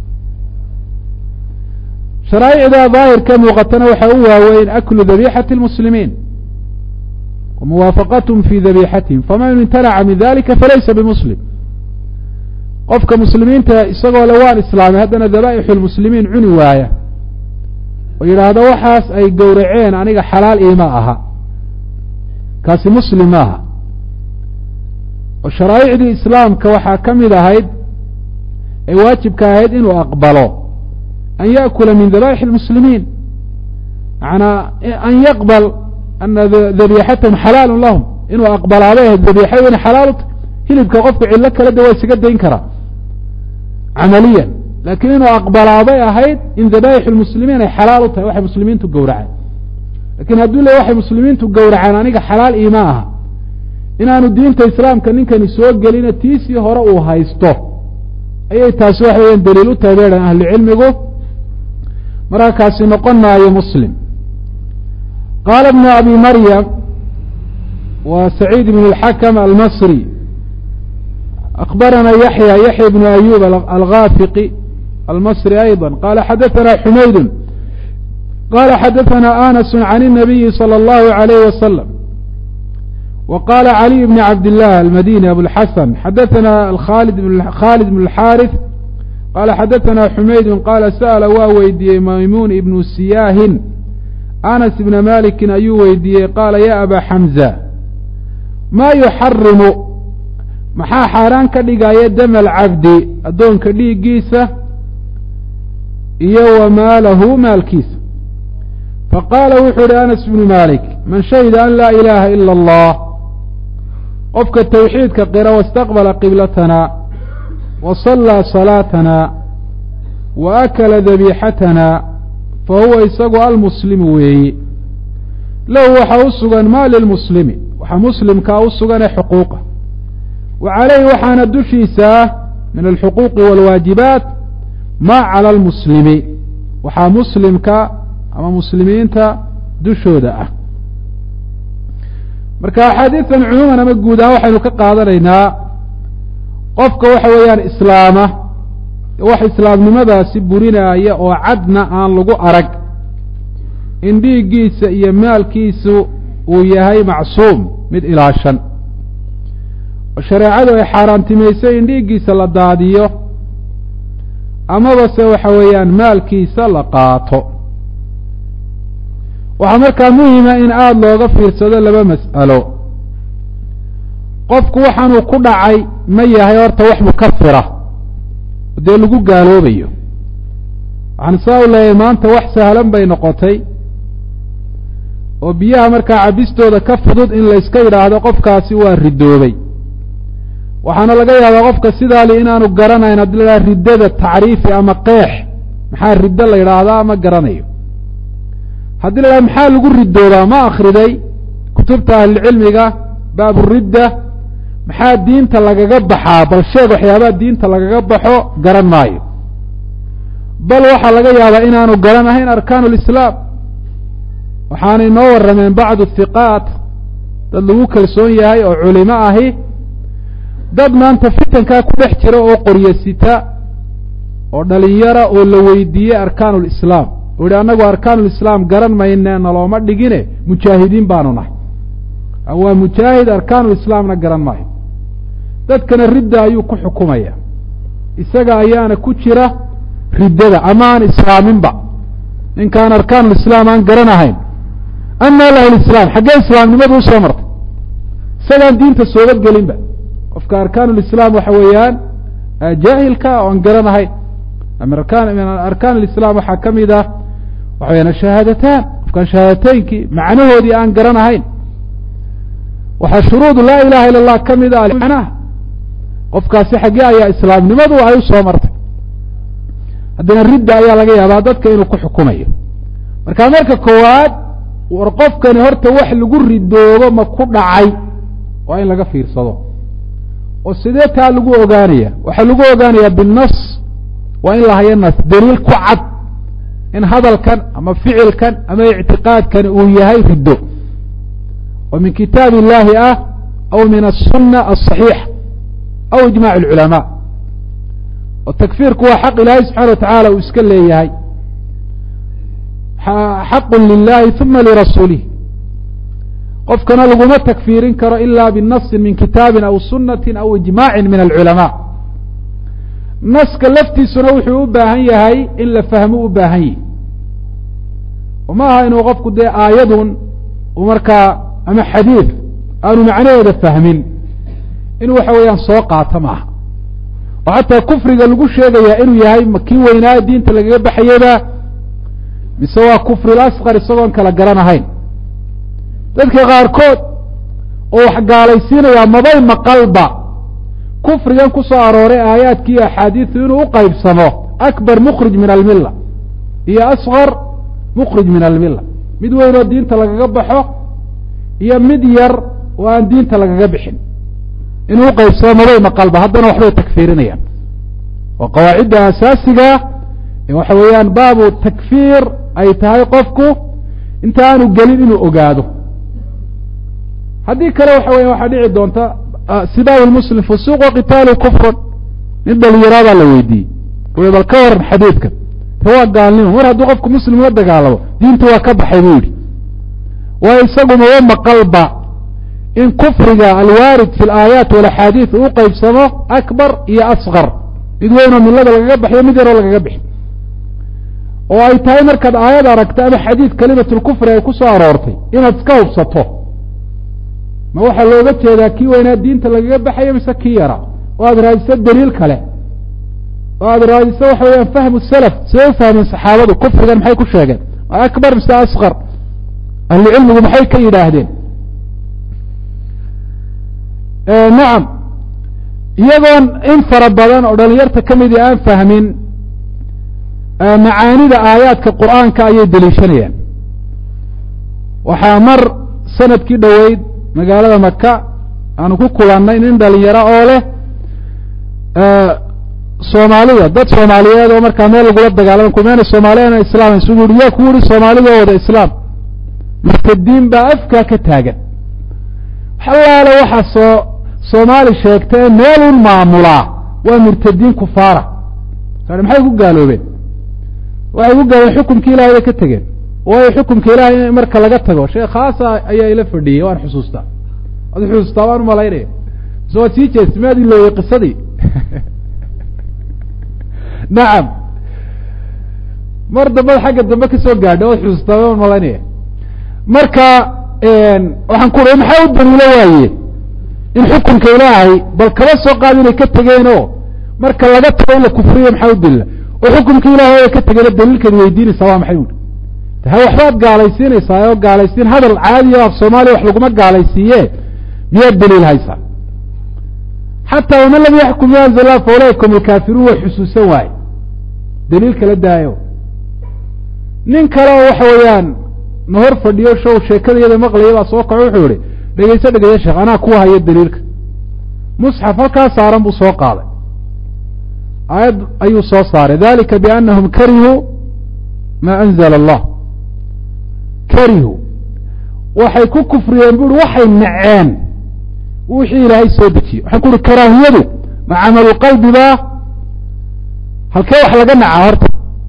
[SPEAKER 1] sharaa'icda daahirka muuqatana waxaa u waaweyn aklu dabixati lmuslimiin wa muwaafaqathm fi dabixatihim faman imtanaca min dalika falaysa bimuslim qofka muslimiinta isagoo le waan islaamay haddana dabaa'ixu lmuslimiin cuni waaya oo yidhaahdo waxaas ay gowraceen aniga xalaal iima aha kaasi muslim maaha oo sharaa'icdii islaamka waxaa ka mid ahayd ee waajibka ahayd inuu aqbalo an yaأkula min dabaa'ix اlmuslimiin macanaa an yaqbal ana dabixatahum xalaalu lahum inuu aqbalaabay ahayd dabiixadu inay xalaalu tahy hilibka qofka cillo kale de waa isaga dayn karaa camaliyan laakiin inuu aqbalaabay ahayd in dabaa'ix lmuslimiin ay xalaal u tahay waxay muslimiintu gowraceen lakiin hadduu le waxay muslimiintu gowraceen aniga xalaal iima aha inaanu diinta islaamka ninkani soo gelina tiisii hore uu haysto ayay taasi waxa weyan daliil u tahay beedhan ahlucilmigu markaa kaasi noqon maayo muslim qaala ibnu abi maryam wa saciid ibn اlxakm almasri أخبرنا يحيى يحيى بن أيوب الغافقي المصري أيضا قال حدثنا حميد qala xadaثna anas can الnabiyi slى اllahu عalayh waslm w qala عaliي bn cabd الlah almadini abuاlxasan xadaثna khalid bn اlxaariث qala xadaثna xumaydu qala sa'la waa weydiiyey maymuun ibnu siyaahin anas ibna malikin ayuu weydiiyey qaala ya aba xamza ma yuxarimu maxaa xaaraan ka dhigaya dama alcabdi addoonka dhiiggiisa iyo wa maalahu maalkiisa faqaala wuxuu yihi anas bnu malik man shahida an laa ilaaha ila allah qofka tawxiidka qira wastaqbala qiblatana wa sallaa salaatana wa akala dabiixatana fa huwa isagu almuslimu weeyi lahu waxaa u sugan maa lilmuslimi waxaa muslimkaa u sugan ee xuquuqa wa calayhi waxaana dushiisa min alxuquuqi waalwaajibaat maa cala almuslimi waxaa muslimka ama muslimiinta dushooda ah marka axaadiistan cumuuman ama guud ahaan waxaynu ka qaadanaynaa qofka waxa weeyaan islaama wax islaamnimadaasi burinaaya oo cadna aan lagu arag in dhiiggiisa iyo maalkiisu uu yahay macsuum mid ilaashan oo shareecadu ay xaaraantimaysay in dhiiggiisa la daadiyo amaba se waxa weeyaan maalkiisa la qaato waxaa markaa muhima in aada looga fiirsado laba mas'alo qofku waxaanuu ku dhacay ma yahay horta wax mukafira dee lagu gaaloobayo waxaan saa u leeyahay maanta wax sahlan bay noqotay oo biyaha markaa cabistooda ka fudud in layska yidhaahdo qofkaasi waa ridoobay waxaana laga yaabaa qofka sidaali inaanu garanayn haddii la yidhahdo riddada tacriifi ama qeex maxaa riddo la yidhaahdaa ma garanayo haddii la yidhahdo maxaa lagu ridoobaa ma akhriday kutubta ahlilcilmiga baaburidda maxaa diinta lagaga baxaa bal sheeg waxyaabaha diinta lagaga baxo garan maayo bal waxaa laga yaabaa inaanu garan ahayn arkaanu lislaam waxaanay noo warrameen bacdu hiqaat dad lagu kalsoon yahay oo culimo ahi dad maanta fitankaa ku dhex jira oo qoryo sita oo dhalinyara oo la weydiiyey arkaanu lislaam oo yihi annagu arkaanu lislaam garan mayne nalooma dhigine mujaahidiin baanu nahay waa mujaahid arkaanu lislaamna garan maayo dadkana ridda ayuu ku xukumaya isaga ayaana ku jira riddada ama aan islaaminba ninkaan arkaanulislaam aan garanahayn anaa lahu lislaam xaggee islaamnimadu usoo martay isagaan diinta sooba gelinba qofka arkaanulislaam waxa weeyaan jaahilka oan garanahayn min arkaan lislaam waxaa ka mid ah waxa weyaan ashahaadataan qofkaan shahaadateyinkii macnahoodii aan garanahayn waxaa shuruudu laa ilaha ila allah ka mid ah macnaha qofkaasi xaggee ayaa islaamnimadu ay u soo martay haddana ridda ayaa laga yaabaa dadka inuu ku xukumayo marka marka koowaad war qofkani horta wax lagu ridoobo ma ku dhacay waa in laga fiirsado oo sidee taa lagu ogaanaya waxaa lagu ogaanaya binnas waa in la hayo nas daliil ku cad in hadalkan ama ficilkan ama ictiqaadkan uu yahay riddo oo min kitaab illaahi ah aw min aلsuna aلصaxiixa aw ijmac اlculamaa oo takfiirku waa xaq ilaahay subxana wa tacaala uu iska leeyahay xaqu lilahi uma lirasuulih qofkana laguma takfiirin karo ila binasi min kitaabin aw sunati aw ijmaacin min alculamaa naska laftiisuna wuxuu u baahan yahay in la fahmo u baahan yahi oo ma aha inuu qofku dee aayadun uu markaa ama xadiid aanu macnaheeda fahmin inuu waxa weeyaan soo qaato maaha oo xataa kufriga lagu sheegayaa inuu yahay kii weynaayo diinta lagaga baxayaba mise waa kufri lasqar isagoon kala garanahayn dadka qaarkood oo wax gaalaysiinayaa mabay maqalba kufrigan ku soo arooray aayaadki iyo axaadiisu inuu u qaybsamo akbar mukhrij min almilla iyo asqar mukhrij min almilla mid weyn oo diinta lagaga baxo iyo mid yar oo aan diinta lagaga bixin inuu u qaybsamo mabay maqalba haddana waxbay takfiirinayaan oo qawaacidda asaasiga waxa weeyaan baabu takfiir ay tahay qofku inta aanu gelin inuu ogaado haddii kale waxa weya waxaa dhici doonta sibaabu lmuslim fusuuq wa qitaalu kufrun nin dhalinyaraadaa la weydiiyey ui bal ka waran xadiidkan ta waa gaalnimo mar hadduu qofku muslim la dagaalamo diinta waa ka baxay buu yidhi waayo isaguma wa maqalba in kufriga alwaarid fi alaayaat walaxaadiid uu qeybsamo akbar iyo asqar mid weynoo milada lagaga baxyo mid yaroo lagaga bixi oo ay tahay markaad aayad aragto ama xadiid kalimatulkufri ay ku soo aroortay inaad iska hubsato ma waxaa looga jeedaa kii weynaa diinta lagaga baxayo mise kii yara oo aada raadiso daliil kale oo aada raadiso waxa weyaan fahmu salaf siday u fahmeen saxaabadu kufrigan maxay ku sheegeen akbar mise asqar ahlucilmigu maxay ka yidhaahdeen nacam iyagoon in fara badan oo dhalinyarta ka midii aan fahmin macaanida aayaadka qur'aanka ayay deliishanayaan waxaa mar sanadkii dhoweyd magaalada maka aanu ku kulannay nin dhalinyaro oo leh soomaalida dad soomaaliyeed oo markaa meel lagula dagaalama kumeena soomaaliyan islaam isugu yihi yaa ku yihi soomaalida oo wada islaam murtadiin baa afkaa ka taagan xalaale waxaa soo soomaali sheegtay meel un maamulaa waa murtadiin kufaara sa maxay ku gaaloobeen waxay ku gaaloobeen xukumkii ilahay bay ka tegeen waayo xukumka ilahay in marka laga tago sheekh khaasa ayaa ila fadhiyey waan xusuustaa waad xusuustaa waan umalaynaya mise waad sii jeestay maad ilowey qisadii nacam mar dambada xagga dambe kasoo gaadha waad xusuustaa waan umalaynaya marka waxaan ku uri maxaa u daliilo waaye in xukunka ilaahay bal kaba soo qaad inay ka tegeen oo marka laga tago in la kufriyo maxaa u dalila oo xukumka ilahay ay ka tegeeno daliilkeed weydiinaysaa waa maxay ui ha waxbaad gaalaysiinaysaa oo gaalaysiin hadal caadiya af soomaaliya wax laguma gaalaysiiye miyaad daliil haysaa xataa waman lam yaxkum bi anzil lah fa ulaaika hum alkaafiruun way xusuusan waaye daliil kala daayo nin kale oo waxa weeyaan na hor fadhiyo show sheekada iyada maqlaya baa soo kaco wuxuu yihi dhegeyso dhegeyso sheekh anaa kuwa haya daliilka musxaf halkaa saaran buu soo qaaday aayad ayuu soo saaray dalika bianahum karihuu ma anzla allah karihuu waxay ku kufriyeen bu uhi waxay naceen wixii ilaahay soo dejiyey waxaan ku uhi karaahiyadu ma camalu qalbi baa halkee wax laga nacaa horta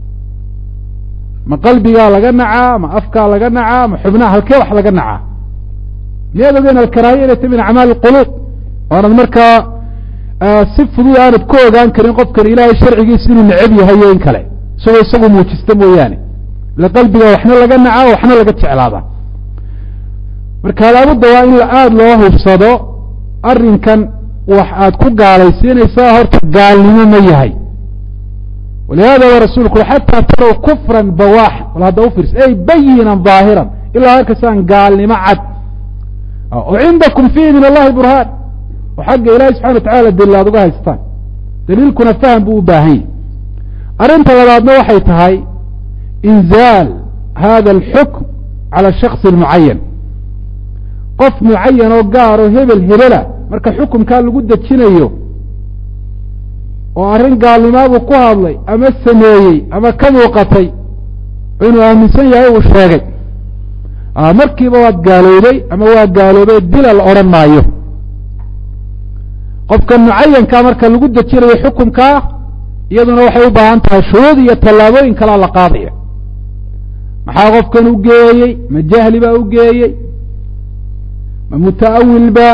[SPEAKER 1] ma qalbigaa laga nacaa ma afkaa laga nacaa ma xubnaha halkee wax laga nacaa miyaad ogeen alkaraahiya inay ta min acmaali اquluub oanad markaa si fudud aanad ku ogaan karin qofkan ilaahay sharcigiisa inuu necab yahay iyo in kale isagoo isagu muujista mooyaane ila qalbiga waxna laga nacaa waxna laga jeclaada marka laabudda waa in aada loo hubsado arrinkan wax aad ku gaalaysiinaysaa horta gaalnimo ma yahay walihada wa rasulku ui xataa taraw kufran bawaax wal hadda ufiirsa ey bayinan ظaahiran ilaa halkasaan gaalnimo cad oo cindakum fiihi min allahi burhaan oo xagga ilaahi subxana watacala daliil aad uga haystaan daliilkuna faham buu u baahan yahy arrinta labaadna waxay tahay inzaal hada alxukm cala shaksi mucayan qof mucayan oo gaar oo hebel hebela marka xukumkaa lagu dejinayo oo arrin gaalnimaabuu ku hadlay ama sameeyey ama ka muuqatay inuu aaminsan yahay uu sheegay markiiba waad gaaloobay ama waa gaaloobay dila la odhan maayo qofka mucayankaa marka lagu dejinayo xukumkaa iyaduna waxay u baahan tahay shuruud iyo tallaabooyin kalea la qaadaya maxaa qofkan u geeyey ma jahli baa u geeyey ma muta'awil ba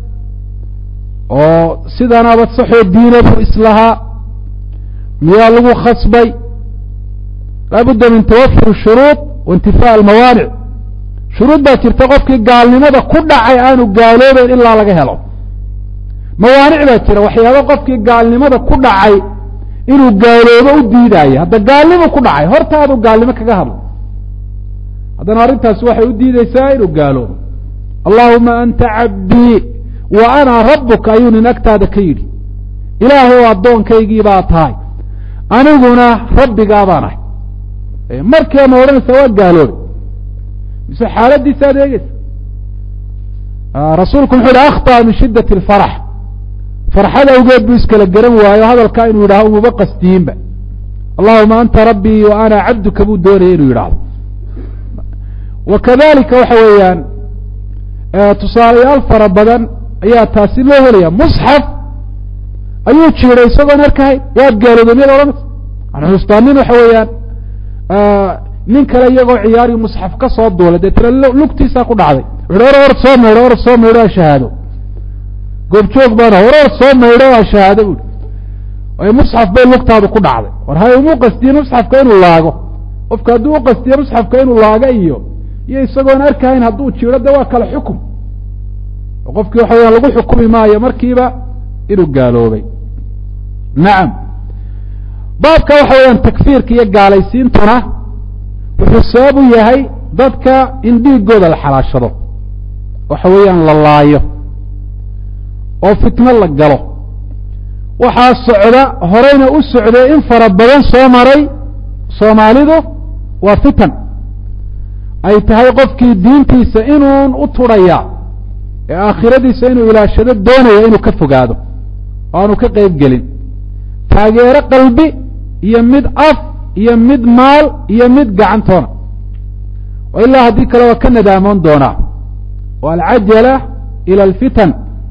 [SPEAKER 1] oo sidanaba saxoo diina buu islahaa miyaa lagu khasbay laabudda min tawafur shuruud wa intifaa almawaanic shuruud baa jirta qofkii gaalnimada ku dhacay aanu gaaloobeyn ilaa laga helo mawaanic baa jira waxyaaba qofkii gaalnimada ku dhacay inuu gaaloobo u diidaayo hadda gaalnimo ku dhacay hortaadu gaalnimo kaga hadlo haddana arrintaasi waxay u diideysaa inuu gaaloobo allahuma anta cabdii wa ana rabuka ayuu nin agtaada ka yidhi ilaahay addoonkaygii baa tahay aniguna rabbigaa baan ahay markiiba ma odhanaysaa waa gaaloobe mise xaaladiisa ad eegeysa rasuulku muxuu yihi akhطأ min shidaة الfarax farxad awgeed buu iskala garan waayo hadalkaa inuu yidhaho umuba qasdiyiinba allahuma anta rabbii wa ana cabduka buu doonaya inuu yidhaahdo wa kadalika waxa weeyaan tusaalayaal fara badan ayaa taasi loo helaya musxaf ayuu jiiday isagoon arkahayn waad gaaloobay miyad odhanaysa an xusuustaa nin waxa weeyaan nin kale iyagoo ciyaari musxaf ka soo duulay deetana lugtiisaa ku dhacday wuxu or or soo maydho or soo maydho a shahaado goobjoog baana hor or soo maydho a shahaado buui musxaf bay lugtaadu ku dhacday war hay umu qastiye musxafka inuu laago qofka hadduu u qastiye musxafka inuu laago iyo iyo isagoon arkahayn hadduu jiro de waa kale xukum qofkii waxa weyaan lagu xukumi maayo markiiba inuu gaaloobay nacam baabka waxa weeyaan takfiirka iyo gaalaysiintuna wuxuu sabab u yahay dadka in dhiigooda la xalaashado waxa weeyaan la laayo oo fitno la galo waxaa socda horeyna u socday in fara badan soo maray soomaalidu waa fitan ay tahay qofkii diintiisa inuun u turhaya ee aakhiradiisa inuu ilaashado doonaya inuu ka fogaado oo aanu ka qeyb gelin taageero qalbi iyo mid af iyo mid maal iyo mid gacantoona oo ilaa haddii kale waa ka nadaamoon doonaa oo alcajala ila alfitan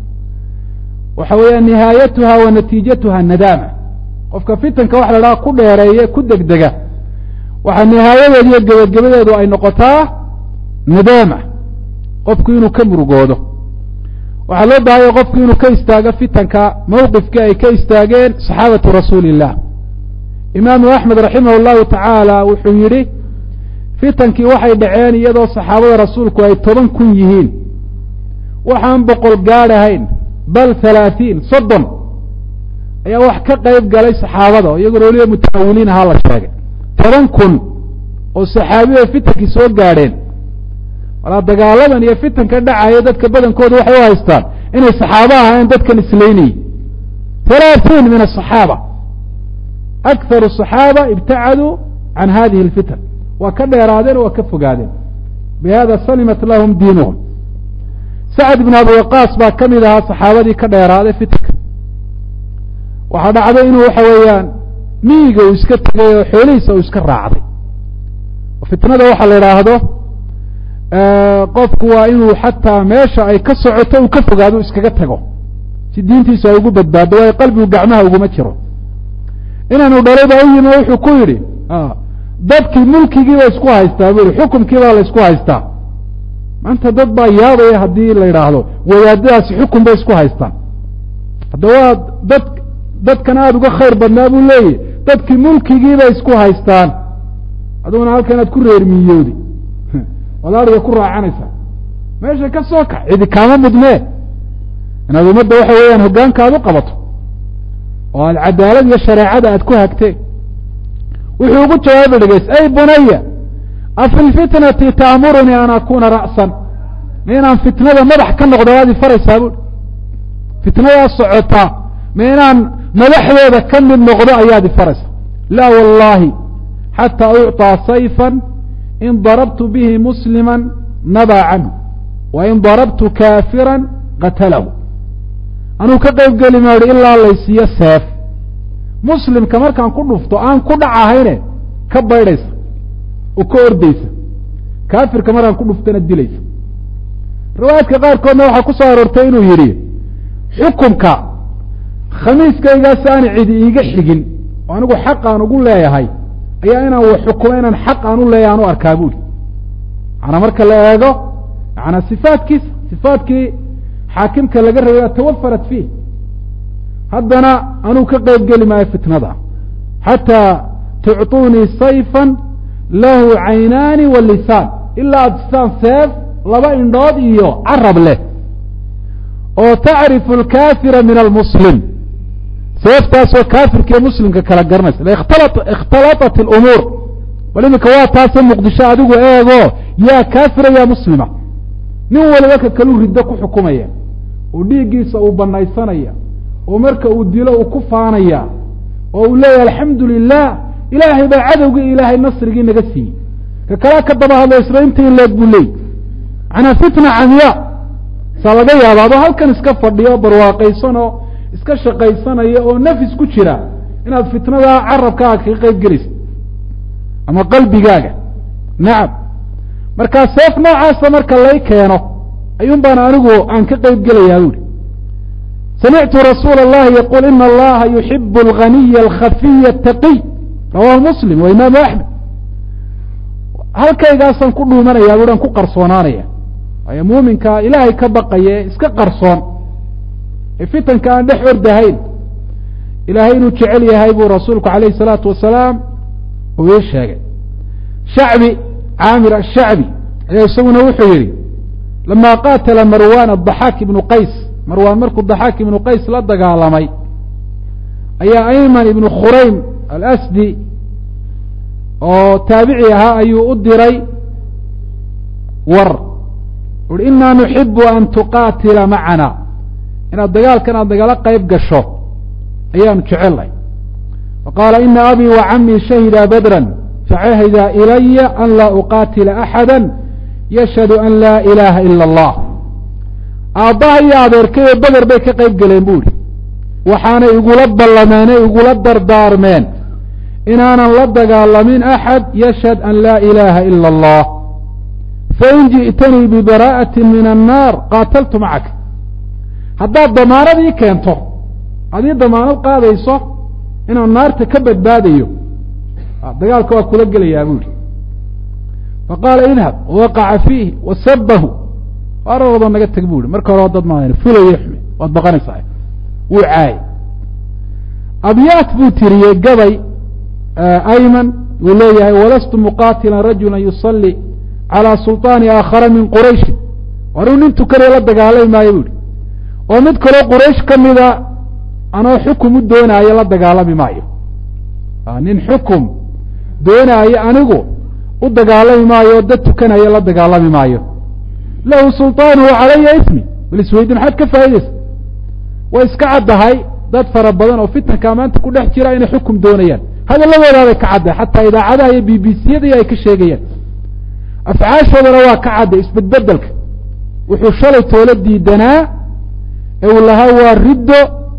[SPEAKER 1] waxa weeyaan nihaayatuha wa natiijatuha nadaama qofka fitanka waxa la dhaha ku dheereeye ku degdega waxaa nihaayadeedu iyo gebagabadeedu ay noqotaa nadaama qofku inuu ka murugoodo waxaa loo baahaya qofku inuu ka istaago fitanka mawqifkii ay ka istaageen saxaabatu rasuuli illah imaamu axmed raximah llahu tacaala wuxuu yidhi fitankii waxay dhaceen iyadoo saxaabada rasuulku ay toban kun yihiin waxaan boqol gaadhahayn bal halaaثiin soddon ayaa wax ka qayb galay saxaabada oo iyaguna weliba mutaawiliin ahaa la sheegay toban kun oo saxaabiya fitankii soo gaadheen walaa dagaaladan iyo fitanka dhacaya dadka badankooda waxay u haystaan inay saxaabo ahaayeen dadkan islaynayay halaaثiin min aلصaxaaba akharu الصaxaaba ibtacaduu can hadihi اlfitan waa ka dheeraadeen oo waa ka fogaadeen bihada salimat lahum diinuhum sacd ibn abi waqaas baa ka mid ahaa saxaabadii ka dheeraaday fitanka waxaa dhacday inuu waxa weeyaan miyiga uu iska tegay oo xoolihiisa uu iska raacday fitnada waxaa la idhaahdo qofku waa inuu xataa meesha ay ka socoto uu ka fogaado iskaga tago si diintiisu ay ugu badbaado waayo qalbigu gacmaha uguma jiro inaanu dhalay baa u yimi wuxuu ku yidhi dadkii mulkigii ba isku haystaa bu yihi xukumkii baa la isku haystaa maanta dad baa yaabaya haddii la yidhaahdo wadaadadaasi xukun bay isku haystaan hadda waa dad dadkan aada uga khayr badnaa buu leeyahy dadkii mulkigii bay isku haystaan aduguna halkan aad ku reermiyoodi waad ariga ku raacanaysaa meesha ka soo kax cidi kaama mudnee inaad ummadda waxa weeyaan hoggaanka aad u qabato oo aad cadaalad iyo shareecada aad ku hagtee wuxuu ugu jawaabi dhegeys ay bunaya afi lfitnati taamurunii an akuna ra'san ma inaan fitnada madax ka noqdo waad ifaraysaa buui fitnadaa socotaa ma inaan madaxdeeda ka mid noqdo ayaad ifaraysaa laa wallahi xataa ucطىa sayfa in darabtu bihi muslima nabaa canhu wa in darabtu kaafira qatalahu anuu ka qayb geli maahi ilaa laysiiyo seef muslimka markaan ku dhufto aan ku dhacahayne ka baydhaysa oo ka ordaysa kaafirka markaan ku dhuftana dilaysa riwaayaadka qaarkoodna waxaa ku soo aroortay inuu yidhi xukumka khamiiskaygaas aan cidi iiga xigin oo anigu xaq aan ugu leeyahay ayaa inaan wax xukumo inaan xaq aan u leeyahay aan u arkaa buuri macanaa marka la eego macanaa sifaatkiisa sifaatkii xaakimka laga rabay tawafarat fiih haddana anuu ka qayb geli maayo fitnada xataa tucطuunii sayfa lahu caynaani wa lisaan ilaa ad saan seef laba indhood iyo carab leh oo tacrifu alkaafira min almuslim seeftaasoo kaafirka iyo muslimka kala garanaysa ikhtalaطat اlumuur bal iminka waa taase muqdisho adigu eego yaa kaafira yaa muslima nin waliba ka kaluu riddo ku xukumaya oo dhiiggiisa uu banaysanaya oo marka uu dilo uu ku faanaya oo uu leeyahay alxamdu lilah ilaahay baa cadowgii ilaahay nasrigii naga siiyey ka kalaa ka daba hadlo isla inta in leeg buu leey manaa fitna camiya saa laga yaaba adoo halkan iska fadhiyo barwaaqaysan oo iska shaqaysanaya oo nafis ku jira inaad fitnadaa carabkaaga kaga qayb gelaysa ama qalbigaaga nacam markaa seef noocaasa marka lay keeno ayuun baan anigu aan ka qayb gelayaa buuri samictu rasuula اllahi yaqul ina allaha yuxibu alganiya alkhafiya ataqiy rawahu muslim wa imaamu axmed halkaygaasaan ku dhuumanaya buuhan ku qarsoonaanaya waayo muuminka ilaahay ka baqaye iska qarsoon ee fitanka aan dhex ordahayn ilaahay inuu jecel yahay buu rasuulku calayhi salaatu wasalaam uu ii sheegay shacbi caamir ashacbi ayaa isaguna wuxuu yidhi lama qaatala marwan adaxaak ibnu qays marwaan markuu daxaak ibnu qays la dagaalamay ayaa ayman ibnu khuraym alasdi oo taabici ahaa ayuu u diray war uhi inaa nuxibu an tuqaatila macana inaad dagaalkan aad nagala qayb gasho ayaanu jecelnay faqaala ina abii wa camii shahida badran facahida ilaya an laa uqaatila axada yashhadu an laa ilaaha ila allah aabbaha iyo adeerkayo beder bay ka qayb galeen bu ihi waxaanay igula ballameenay igula dardaarmeen inaanan la dagaalamin axad yashhad an laa ilaaha ila allah fain ji'tanii bibaraa'ati min annaar qaataltu macaka haddaad damaanad ii keento adii damaanad qaadayso inaan naarta ka badbaadayo dagaalka waa kula gelayaa bu ihi faqaala idhab wawaqaca fiihi wasabahu araroodo naga teg bu ihi marka hore dad ma fulaye xume waad baqanaysaa wuu caayay abyaat buu tiriyey gabay ayman wuu leeyahay walastu muqaatilan rajula yusalli calى sulطaani aakhara min qurayshi waruu nin tukanaya la dagaalami maayo bu ihi oo mid kaloo quraysh ka mida anoo xukum u doonaayo la dagaalami maayo nin xukum doonaayo anigu u dagaalami maayo oo dad tukanaya la dagaalami maayo lahu sulطaanu calaya ismi bal isweydi maxaad ka faa'idaysa way iska caddahay dad fara badan oo fitanka maanta ku dhex jira inay xukum doonayaan hadalladoodaabay ka caddahay xataa idaacadaha iyo b b c yada ay ka sheegayaan afcaashoodana waa ka cadday isbedbedelka wuxuu shalay toola diidanaa ee uu lahaa waa riddo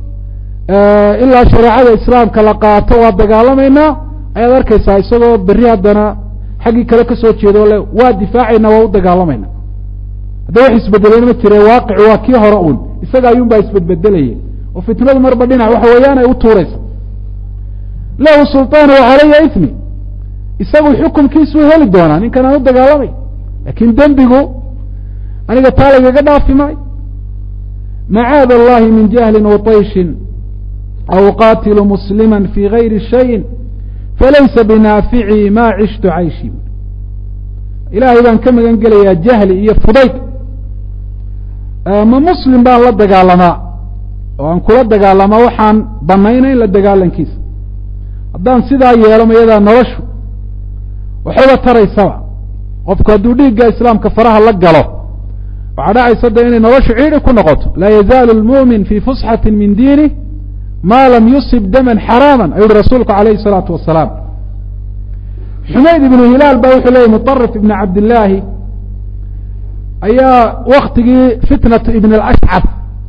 [SPEAKER 1] ilaa shareecada islaamka la qaato waa dagaalamaynaa ayaad arkaysaa isagoo berri haddana xaggii kale ka soo jeedo le waa difaacaynaa waa u dagaalamayna hadda wax isbedeleen ma jire waaqicu waa kii hore uun isaga ayuun baa isbedbedelayay oo fitnadu marba dhinac waxa weeyaan ay u tuuraysa lahu sulطaanu calaya ismi isagu xukumkiisuu heli doonaa ninkan aan u dagaalamay laakiin dembigu aniga taa lagaga dhaafi maayo macaad allahi min jahlin waطayshin aw qaatilu muslima fi gayri shayin falaysa binaaficii ma cishtu cayshi ilaahay baan ka magan gelayaa jahli iyo fudayd ma muslim baan la dagaalamaa oo aan kula dagaalamaa waxaan banaynayn la dagaalankiisa haddaan sidaa yeelo mayadaa noloshu waxaba taraysaba qofku hadduu dhiigga islaamka faraha la galo waxaa dhacaysa de inay noloshu ciidhi ku noqoto laa yazaalu lmu'min fii fusxati min diinih ma lam yusib daman xaraama ayuu uhi rasuulku alayhi الsalaatu wasalaam xumayd ibnu hilaal ba wuxuu leeyay muطarif ibn cabdillaahi ayaa waktigii fitnatu ibn ashcaf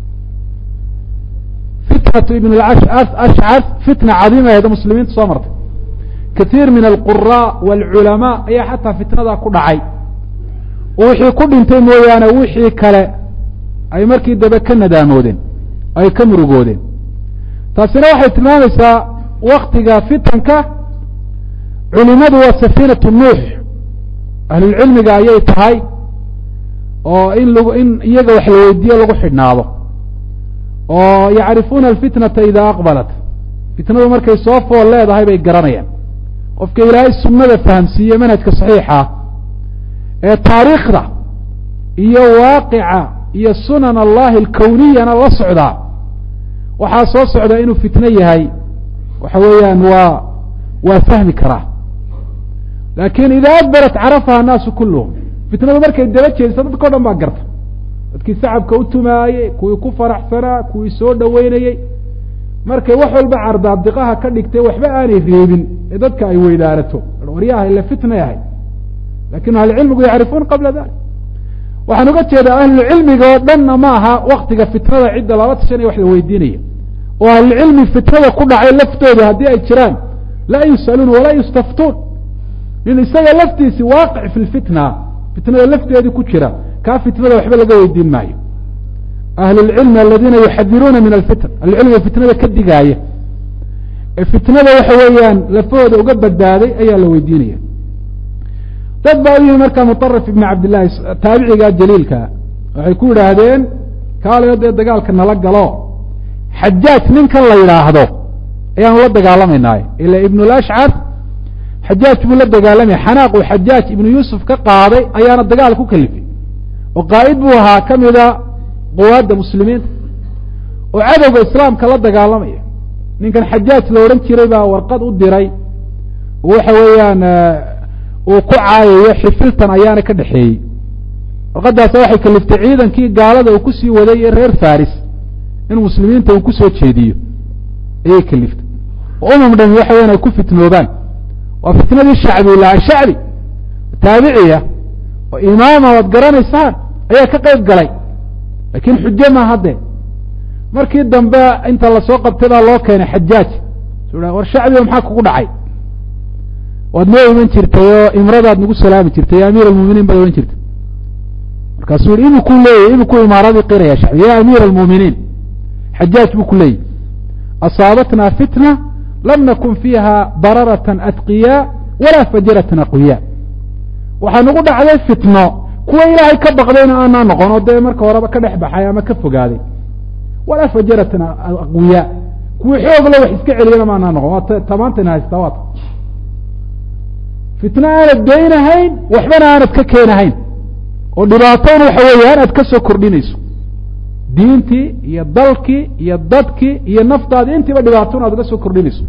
[SPEAKER 1] fitnatu ibn ashcaf fitna cadiima aheed muslimiinta soo martay kaiir min alqura wاlculamaa ayaa xataa fitnadaa ku dhacay oo wixii ku dhintay mooyaane wixii kale ay markii dambe ka nadaamoodeen ay ka murugoodeen taasina waxay tilmaamaysaa waktiga fitanka culimadu waa safiinatu nuux ahlulcilmiga ayay tahay oo in lag in iyaga wax la weydiiyo lagu xidhnaado oo yacrifuuna alfitnata idaa aqbalat fitnadu markay soo fool leedahay bay garanayaan qofka ilaahay sunnada fahamsiiye manhajka saxiixa ee taariikhda iyo waaqica iyo sunan allahi alkowniyana la socdaa waxaa soo socda inuu fitno yahay waxa weeyaan waa waa fahmi karaa laakin ida adbarat carafaha annaasu kulluhum fitnadu markay daba jeediso dadka o dhan baa garta dadkii sacabka u tumaayey kuwii ku faraxsanaa kuwii soo dhoweynayey markay wax walba cardaabdiqaha ka dhigtay waxba aanay reebin ee dadka ay weydaarato waryaha ila fitnay ahay lakin ahlucilmigu yacrifuuna qabla dalik waxaan uga jeedaa ahlucilmiga oo dhanna ma aha waktiga fitnada cidda lala tashanaya wax la weydiinaya oo ahlucilmi fitnada ku dhacay laftooda haddii ay jiraan laa yus'aluun walaa yustaftuun nin isaga laftiisi waaqic fi lfitna fitnada lafteedii ku jira kaa fitnada waxba laga weydiin maayo ahlulcilmi aladiina yuxadiruuna min alfitn ahlucilmiga fitnada ka digaaya ee fitnada waxa weeyaan lafahooda uga badbaaday ayaa la weydiinaya dad baa u yimi markaa muطarif ibn cabdillahi taabiciga jaliilkaa waxay ku yidhaahdeen kaaliyo dee dagaalka nala galo xajaaj ninkan la yidhaahdo ayaanu la dagaalamaynaay ila ibn lashcar xajaaj buu la dagaalamaya xanaaq uu xajaaj ibnu yuusuf ka qaaday ayaana dagaal ku kalifay oo qaa'id buu ahaa ka mida quwaadda muslimiinta oo cadowga islaamka la dagaalamaya ninkan xajaaj la odhan jiray baa warqad u diray oo waxa weeyaan uu ku caayayo xifiltan ayaana ka dhexeeyey warqadaasa waxay kaliftay ciidankii gaalada uu kusii waday ee reer faris in muslimiinta uu kusoo jeediyo ayay kaliftay oo umam dhami waxa weyan ay ku fitnoobaan waa fitnadii shacbi laha shacbi taabiciya oo imaama waad garanaysaan ayaa ka qayb galay laakiin xujo ma hadde markii dambe inta lasoo qabtay baa loo keenay xajaaj su war shacbiga maxaa kugu dhacay waad noo iman jirtay oo imradaad nagu salaami jirtay ya amiir almuminiin baad ohan jirtay markaasuu yihi imikuu leeyahy imikuu imaaradii qiraya shacbi ya amiir almuminiin xajaaj buu ku leeyahy asaabatna fitna lam nakun fiiha bararatan atqiyaa walaa fajaratan aqwiyaa waxaa nagu dhacday fitno kuwa ilaahay ka baqdayna aanaa noqon oo dee marka horeba ka dhex baxay ama ka fogaaday walaa fajaratan aqwiyaa kuwa xoogla wax iska celiyana maanaa noqon waa tamaantayna haystaa waata fitno aanad daynahayn waxbana aanad ka keenahayn oo dhibaatona waxa weeye aanaad ka soo kordhinayso diintii iyo dalkii iyo dadkii iyo naftaadii intiiba dhibaatona aad uga soo kordhinayso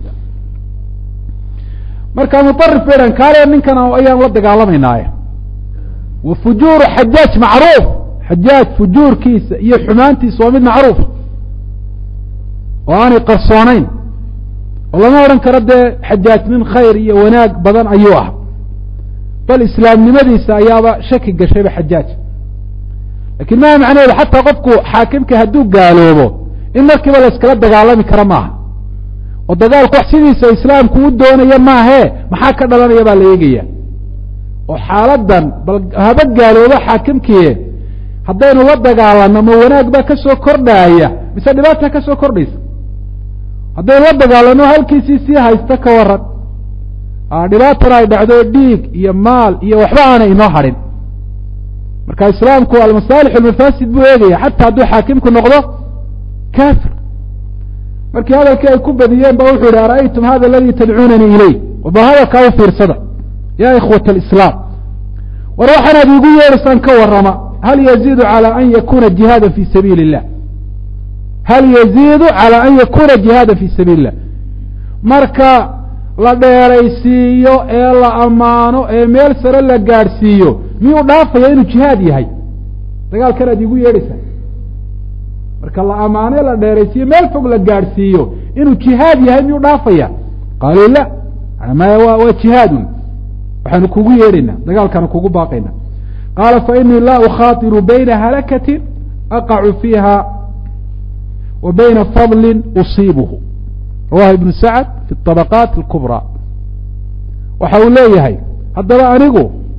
[SPEAKER 1] marka muarif bay dhan kaale ninkan ayaan la dagaalamaynaay wa fujuuru xajaaj macruuf xajaaj fujuurkiisa iyo xumaantiisa waa mid macruuf oo aanay qarsoonayn oo lama odhan karo dee xajaaj nin khayr iyo wanaag badan ayuu ah bal islaamnimadiisa ayaaba shaki gashayba xajaaj lakiin maa macnaheedu xataa qofku xaakimka hadduu gaaloobo in markiiba la iskala dagaalami karo maaha oo dagaalku wax sidiisa islaamku u doonaya maahee maxaa ka dhalanaya baa la eegaya oo xaaladan bal haba gaaloobo xaakimkiie haddaynu la dagaalano ma wanaag baa ka soo kordhaaya mise dhibaata ka soo kordhaysa haddaynu la dagaalano halkiisii sii haysta ka waran dhibaatana ay dhacdo dhiig iyo maal iyo waxba aanay inoo hadhin marka islaamku almasaalix almafaasid buu eegaya xataa hadduu xaakimku noqdo kafir markii hadalkii ay ku badiyeen ba wuxuu yihi ara'aytum hada aladii tadcuunanii iley ba hadalkaa u fiirsada ya ikhwat alislaam war waxaanaad iigu yeedhaysaan ka warrama hal yaziidu calى an yakuna jihaada fi sabiili الlah hal yaziidu calى an yakuna jihaada fi sabiili الlah marka la dheeraysiiyo ee la ammaano ee meel sare la gaadhsiiyo miyuu dhaafaya inuu jihaad yahay dagaalkan aad iigu yeedhaysaan marka la ammaano la dheeraysiiyo meel fog la gaadhsiiyo inuu jihaad yahay miyuu dhaafaya qaaluu la maya waa jihaadun waxaanu kugu yeedhaynaa dagaalkaanu kugu baaqaynaa qaala fainii laa ukhaatiru bayna halakatin aqacu fiiha wa bayna fadlin usiibuhu rawahu ibnu sacd fi طabaqaat اlkubraa waxa uu leeyahay haddaba anigu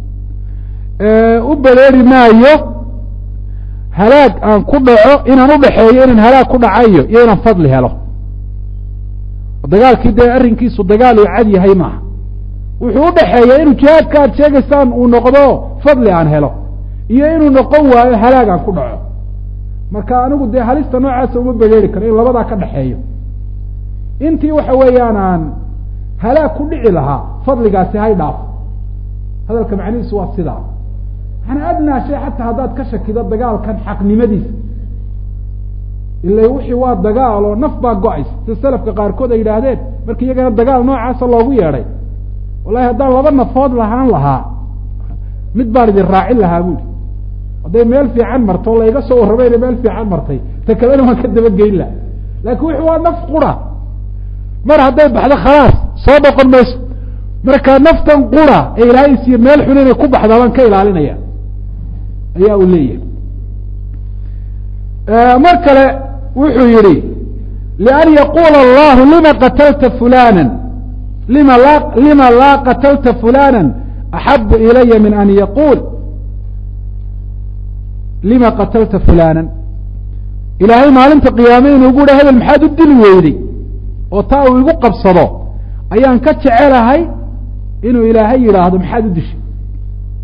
[SPEAKER 1] u bareeri maayo halaag aan ku dhaco inaan udhaxeeyo inaan halaag ku dhacayo iyo inaan fadli helo dagaalkii dee arrinkiisu dagaal uu cad yahay maaha wuxuu udhaxeeya inuu jihaadka aad sheegaysaan uu noqdo fadli aan helo iyo inuu noqon waayo halaag aan ku dhaco marka anigu dee halista noocaasa uma bereeri karo in labadaa ka dhaxeeyo intii waxa weeyaan aan halaag ku dhici lahaa fadligaasi hay dhaafo hadalka macnihiisu waa sidaa manaa adnaa shay xataa haddaad ka shakido dagaalkan xaqnimadiisa ila wixii waa dagaal oo naf baa go-aysa sida selafka qaarkood ay yidhaahdeen marka iyagana dagaal noocaasa loogu yeedhay wallahi haddaan laba nafood lahaan lahaa mid baan idin raacin lahaa buuri hadday meel fiican marto o layga soo warramayna meel fiican martay ta kalena waan ka dabageyn laha laakiin wixi waa naf qura mar hadday baxdo khalaas soo noqon mayso marka naftan qura ee ilaahay siiye meel xun inay ku baxdaa baan ka ilaalinaya ayaa uu leeyahay mar kale wuxuu yihi lian yaquula allahu lima qatalta fulana lima la lima laa qatalta fulana axabu ilaya min an yaquul lima qatalta fulana ilaahay maalinta qiyaame inuu gu ha hebel maxaad u dili weyday oo taa uu igu qabsado ayaan ka jecelahay inuu ilaahay yidhaahdo maxaad u dishay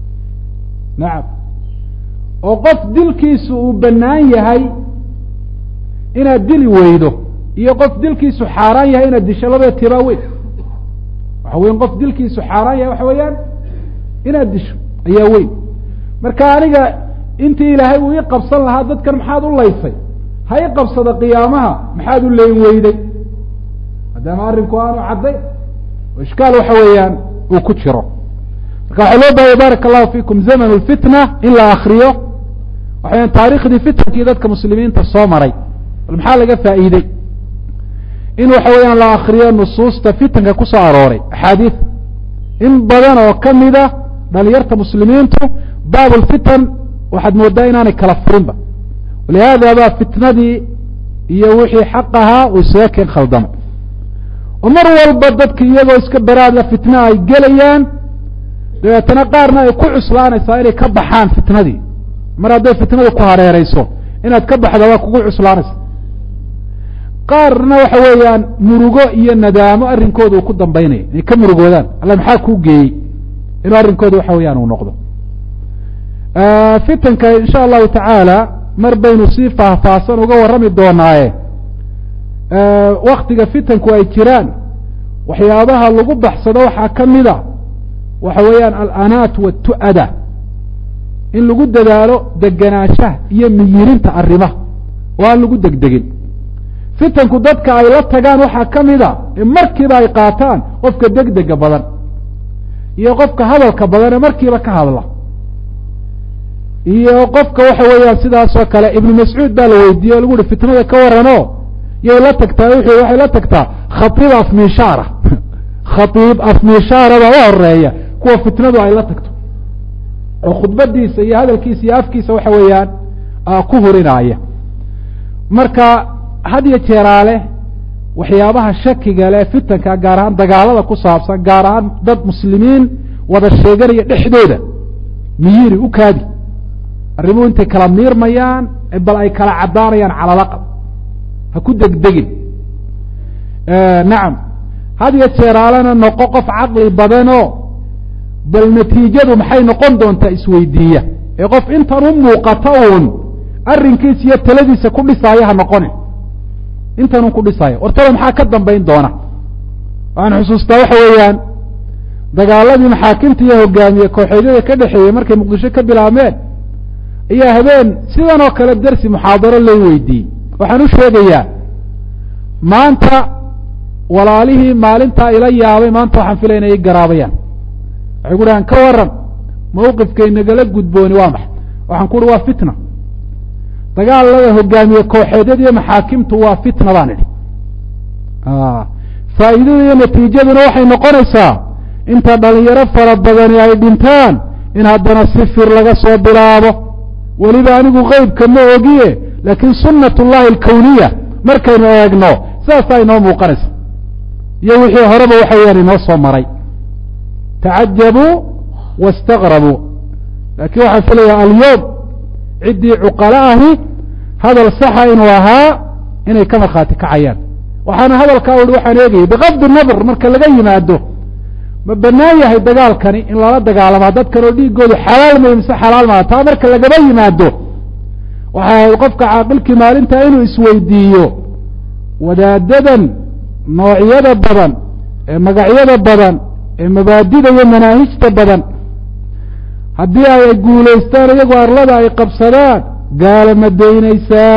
[SPEAKER 1] nacam oo qof dilkiisu uu bannaan yahay inaad dili weydo iyo qof dilkiisu xaaraan yahay inaad disho labada tibaa weyn waxa weyan qof dilkiisu xaaraan yahay waxa weeyaan inaad disho ayaa weyn marka aniga intii ilaahay uu ii qabsan lahaa dadkan maxaad u laysay ha i qabsada qiyaamaha maxaad u leyn weyday maadaama arrinku aanu cadday oo ishkaal waxa weeyaan uu ku jiro marka waxaa loo baahaya baaraka allahu fiikum zaman lfitna in la akriyo waxa weyan taarikhdii fitankii dadka muslimiinta soo maray bal maxaa laga faa'iidey in waxa weeyaan la akriyo nusuusta fitanka ku soo arooray axaadiid in badan oo kamida dhalinyarta muslimiintu baab lfitan waxaad moodaa inaanay kala furinba walihaada baa fitnadii iyo wixii xaq ahaa uu isaga keen khaldamay oo mar walba dadki iyagoo iska baraadla fitna ay gelayaan dabeetana qaarna ay ku cuslaanaysaa inay ka baxaan fitnadii mar hadday fitnadu ku hareereyso inaad ka baxda waa kugu cuslaanaysa qaarna waxa weeyaan murugo iyo nadaamo arrinkooda uu ku dambaynaya inay ka murugoodaan alla maxaa kuu geeyey inuu arrinkooda waxa weeyaan uu noqdo fitanka insha allahu tacaala mar baynu si faahfaahsan uga warrami doonaaye waktiga fitanku ay jiraan waxyaabaha lagu baxsado waxaa ka mida waxa weeyaan alanaat watu'ada in lagu dadaalo deganaanshaha iyo miyirinta arrimaha oo aan lagu degdegin fitanku dadka ay la tagaan waxaa ka mida ee markiiba ay qaataan qofka degdega badan iyo qofka hadalka badan ee markiiba ka hadla iyo qofka waxa weeyaan sidaas oo kale ibnu mascuud baa la weydiiyey o lagu uhi fitnada ka warano yay la tagtaa wuxuu waxay la tagtaa khaiib afmishaara khaiib afmishaara baa u horeeya kuwa fitnadu ay la tagto oo khudbadiisa iyo hadalkiisa iyo afkiisa waxa weeyaan ku horinaaya marka had iyo jeeraale waxyaabaha shakiga leh fitanka gaar ahaan dagaalada ku saabsan gaar ahaan dad muslimiin wada sheeganaya dhexdooda miyiri u kaadi arrimuhu intay kala miirmayaan bal ay kala caddaanayaan calalaqab ha ku degdegin nacam had iyo jeeraalena noqo qof caqli badanoo bal natiijadu maxay noqon doontaa isweydiiya ee qof intan u muuqata uun arrinkiisa iyo taladiisa ku dhisaayo ha noqonin intan un ku dhisaayo wartaba maxaa ka dambayn doona waxaan xusuustaa waxa weeyaan dagaaladii maxaakimta iyo hogaamiye kooxeedyada ka dhexeeyey markay muqdisho ka bilaabmeen ayaa habeen sidan oo kale dersi muxaadaro lay weydiiyey waxaan u sheegayaa maanta walaalihii maalintaa ila yaabay maanta waxaan filaya inay garaabayaan waxay ku dhahaan ka waran mawqifkay nagala gudbooni waa maxay waxaan ku uhi waa fitna dagaalada hogaamiye kooxeedyada iyo maxaakimtu waa fitna baan idhi faa'iidada iyo natiijaduna waxay noqonaysaa inta dhalinyaro fara badani ay dhintaan in haddana sifir laga soo bilaabo weliba anigu keybka ma ogiye laakiin sunat llahi alkawniya markaynu eegno sidaasaa inoo muuqanaysa iyo wixii horeba waxa weyaan inoo soo maray tacajabuu wastaqrabuu laakiin waxaan filayaa alyowm ciddii cuqala ahi hadal saxa inuu ahaa inay ka markhaati kacayaan waxaana hadalkaa uhi waxaan eegayay bikafdi nadr marka laga yimaado ma banaan yahay dagaalkani in lala dagaalamaa dadkan oo dhiigoodu xalaal may mise xalaal maa taa marka lagaba yimaado waxay ahayd qofka caaqilkii maalintaa inuu isweydiiyo wadaadadan noocyada badan ee magacyada badan ee mabaadida iyo manaahijta badan haddii ay guulaystaan iyagoo arlada ay qabsadaan gaala ma daynaysaa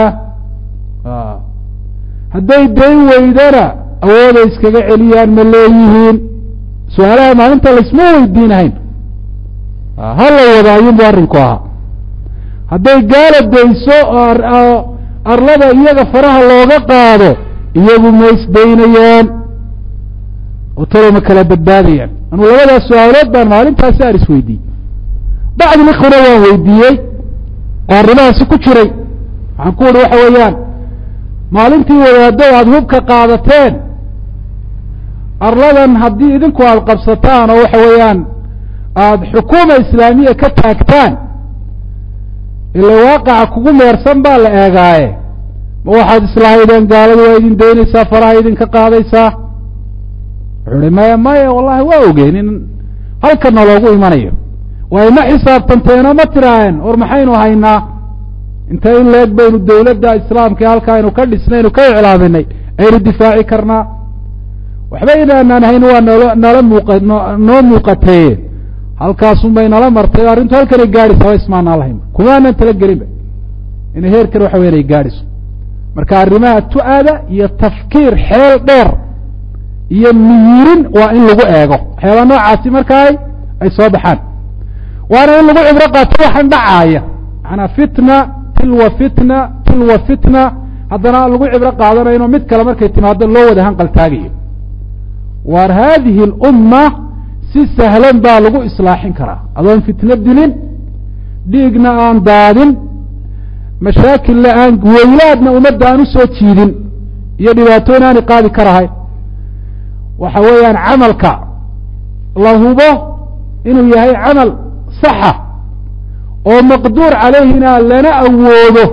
[SPEAKER 1] hadday dayn weydana awooday iskaga celiyaan ma leeyihiin su-aalaha maalinta laysma weydiinahayn ha la wada ayuunbu arrinku ahaa hadday gaala dayso oo arlada iyaga faraha looga qaado iyagu ma isdaynayaan oo talo ma kala badbaadayaan anuu labadaas su-aalood baan maalintaasi aan isweydiiyey bacdi likhuna waan weydiiyey oo arrimahaasi ku jiray waxaan ku uhi waxa weeyaan maalintii wadaado aada hubka qaadateen arladan haddii idinku aada qabsataan oo waxa weeyaan aada xukuuma islaamiya ka taagtaan ila waaqaca kugu meersan baa la eegaaye ma waxaad islahaydeen gaaladu waa idin daynaysaa faraha idinka qaadaysaa wuxuu uhi maya maya wallahi waa ogeen in halkana loogu imanayo way ma xisaabtanteenoo ma tiraaheen war maxaynu haynaa inta in leeg baynu dowladda islaamka halka aynu ka dhisnaynu ka iclaaminay aynu difaaci karnaa waxba inaanaan hayn waa nolo nala muuqa noo muuqateeye halkaasun bay nala martay arrintu halkanay gaadhaysa haba ismaanaan lahayn kumaanan tala gelinba inay heerkan waxa weyan ay gaadhayso marka arrimaha tu-ada iyo tafkiir xeel dheer iyo miyirin waa in lagu eego waxyaabaa noocaasi markaa ay soo baxaan waana in lagu cibro qaato waxaan dhacaaya macanaa fitna tilwa fitna tilwa fitna haddana lagu cibro qaadanayno mid kale markay timaado loo wada hanqaltaagayo waar haadihi alumma si sahlan baa lagu islaaxin karaa adoon fitno dilin dhiigna aan daadin mashaakilla aan weylaadna ummadda aan usoo jiidin iyo dhibaatooyin aanay qaadi karahay waxa weeyaan camalka la hubo inuu yahay camal saxa oo maqduur calayhina lana awoodo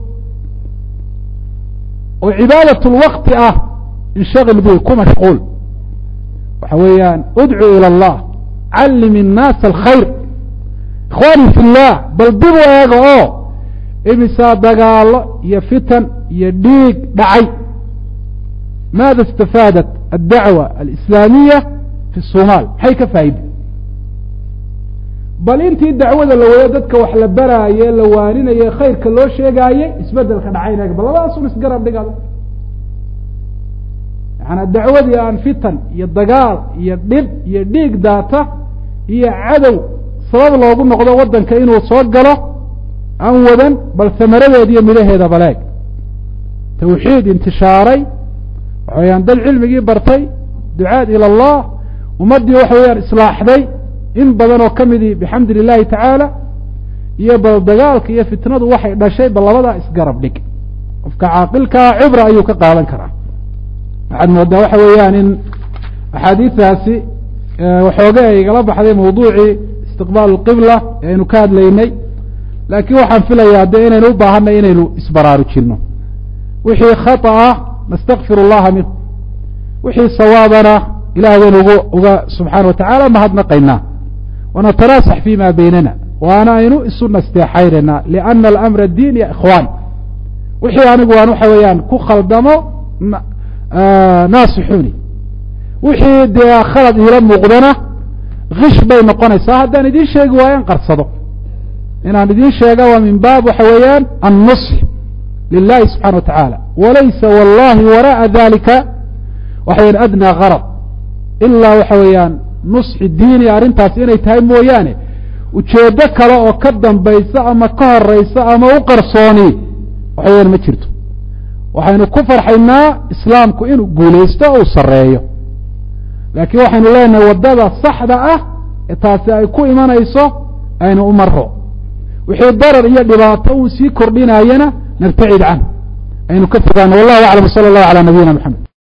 [SPEAKER 1] oo cibaadat lwaqti ah inshagil bi ku mashquul waxa weeyaan udcu ilى اllah callim الnaasa alkhayr ikhwaani fi llah bal dib u eega oo imisaa dagaalo iyo fitan iyo dhiig dhacay maada istafaadat addacwa alislaamiya fi الsomaal maxay ka faa'iday bal intii dacwada la wado dadka wax la baraaye la waaninaye khayrka loo sheegaaye isbedelka dhacayna bal labadaasun isgarab dhigado macanaa dacwadii aan fitan iyo dagaal iyo dhib iyo dhiig daata iyo cadow sabab loogu noqdo waddanka inuu soo galo aan wadan bal samaradeeda iyo midhaheeda baleeg tawxiid intishaaray waxa weyaan dad cilmigii bartay ducaad ila allah ummaddii waxa weeyaan islaaxday in badan oo ka midii bixamdi lilahi tacaala iyo bal dagaalka iyo fitnadu waxay dhashay bal labadaa isgarab dhig qofka caaqilkaa cibra ayuu ka qaadan karaa waxaad moodaa waxa weeyaan in axaadiistaasi waxooga ay igala baxday mawduucii istiqbaal lqibla ee aynu ka hadlaynay laakiin waxaan filayaa de inaynu u baahanay inaynu isbaraarujinno wixii khata ah nastakfir اllaha minh wixii sawaabana ilaah baynu ugu uga subxaana watacaala mahadnaqaynaa wanatanaasax fi ma baynana waana aynu isu nasteexaynayna liana alamra diin ya ikhwaan wixii anigu aan waxa weeyaan ku khaldamo naasixuni wixii dee khalad iila muuqdana kish bay noqonaysaa haddaan idiin sheegi waayo an qarsado inaan idiin sheega waa min baab waxa weeyaan annusx lilahi subxana wa tacaala walaysa wallahi wara'a dalika waxa weyan adnaa garad ilaa waxa weeyaan nusxi diini arrintaas inay tahay mooyaane ujeeddo kale oo ka dambaysa ama ka horeysa ama u qarsooni waxa weyaan ma jirto waxaynu ku farxaynaa islaamku inuu guulaysto o uu sarreeyo laakiin waxaynu leenahay waddada saxda ah ee taasi ay ku imanayso aynu u maro wixii darar iyo dhibaato uu sii kordhinayana nabtacid canh aynu ka fogaano wallahu aclam sala allahu calaa nabiyina maxamed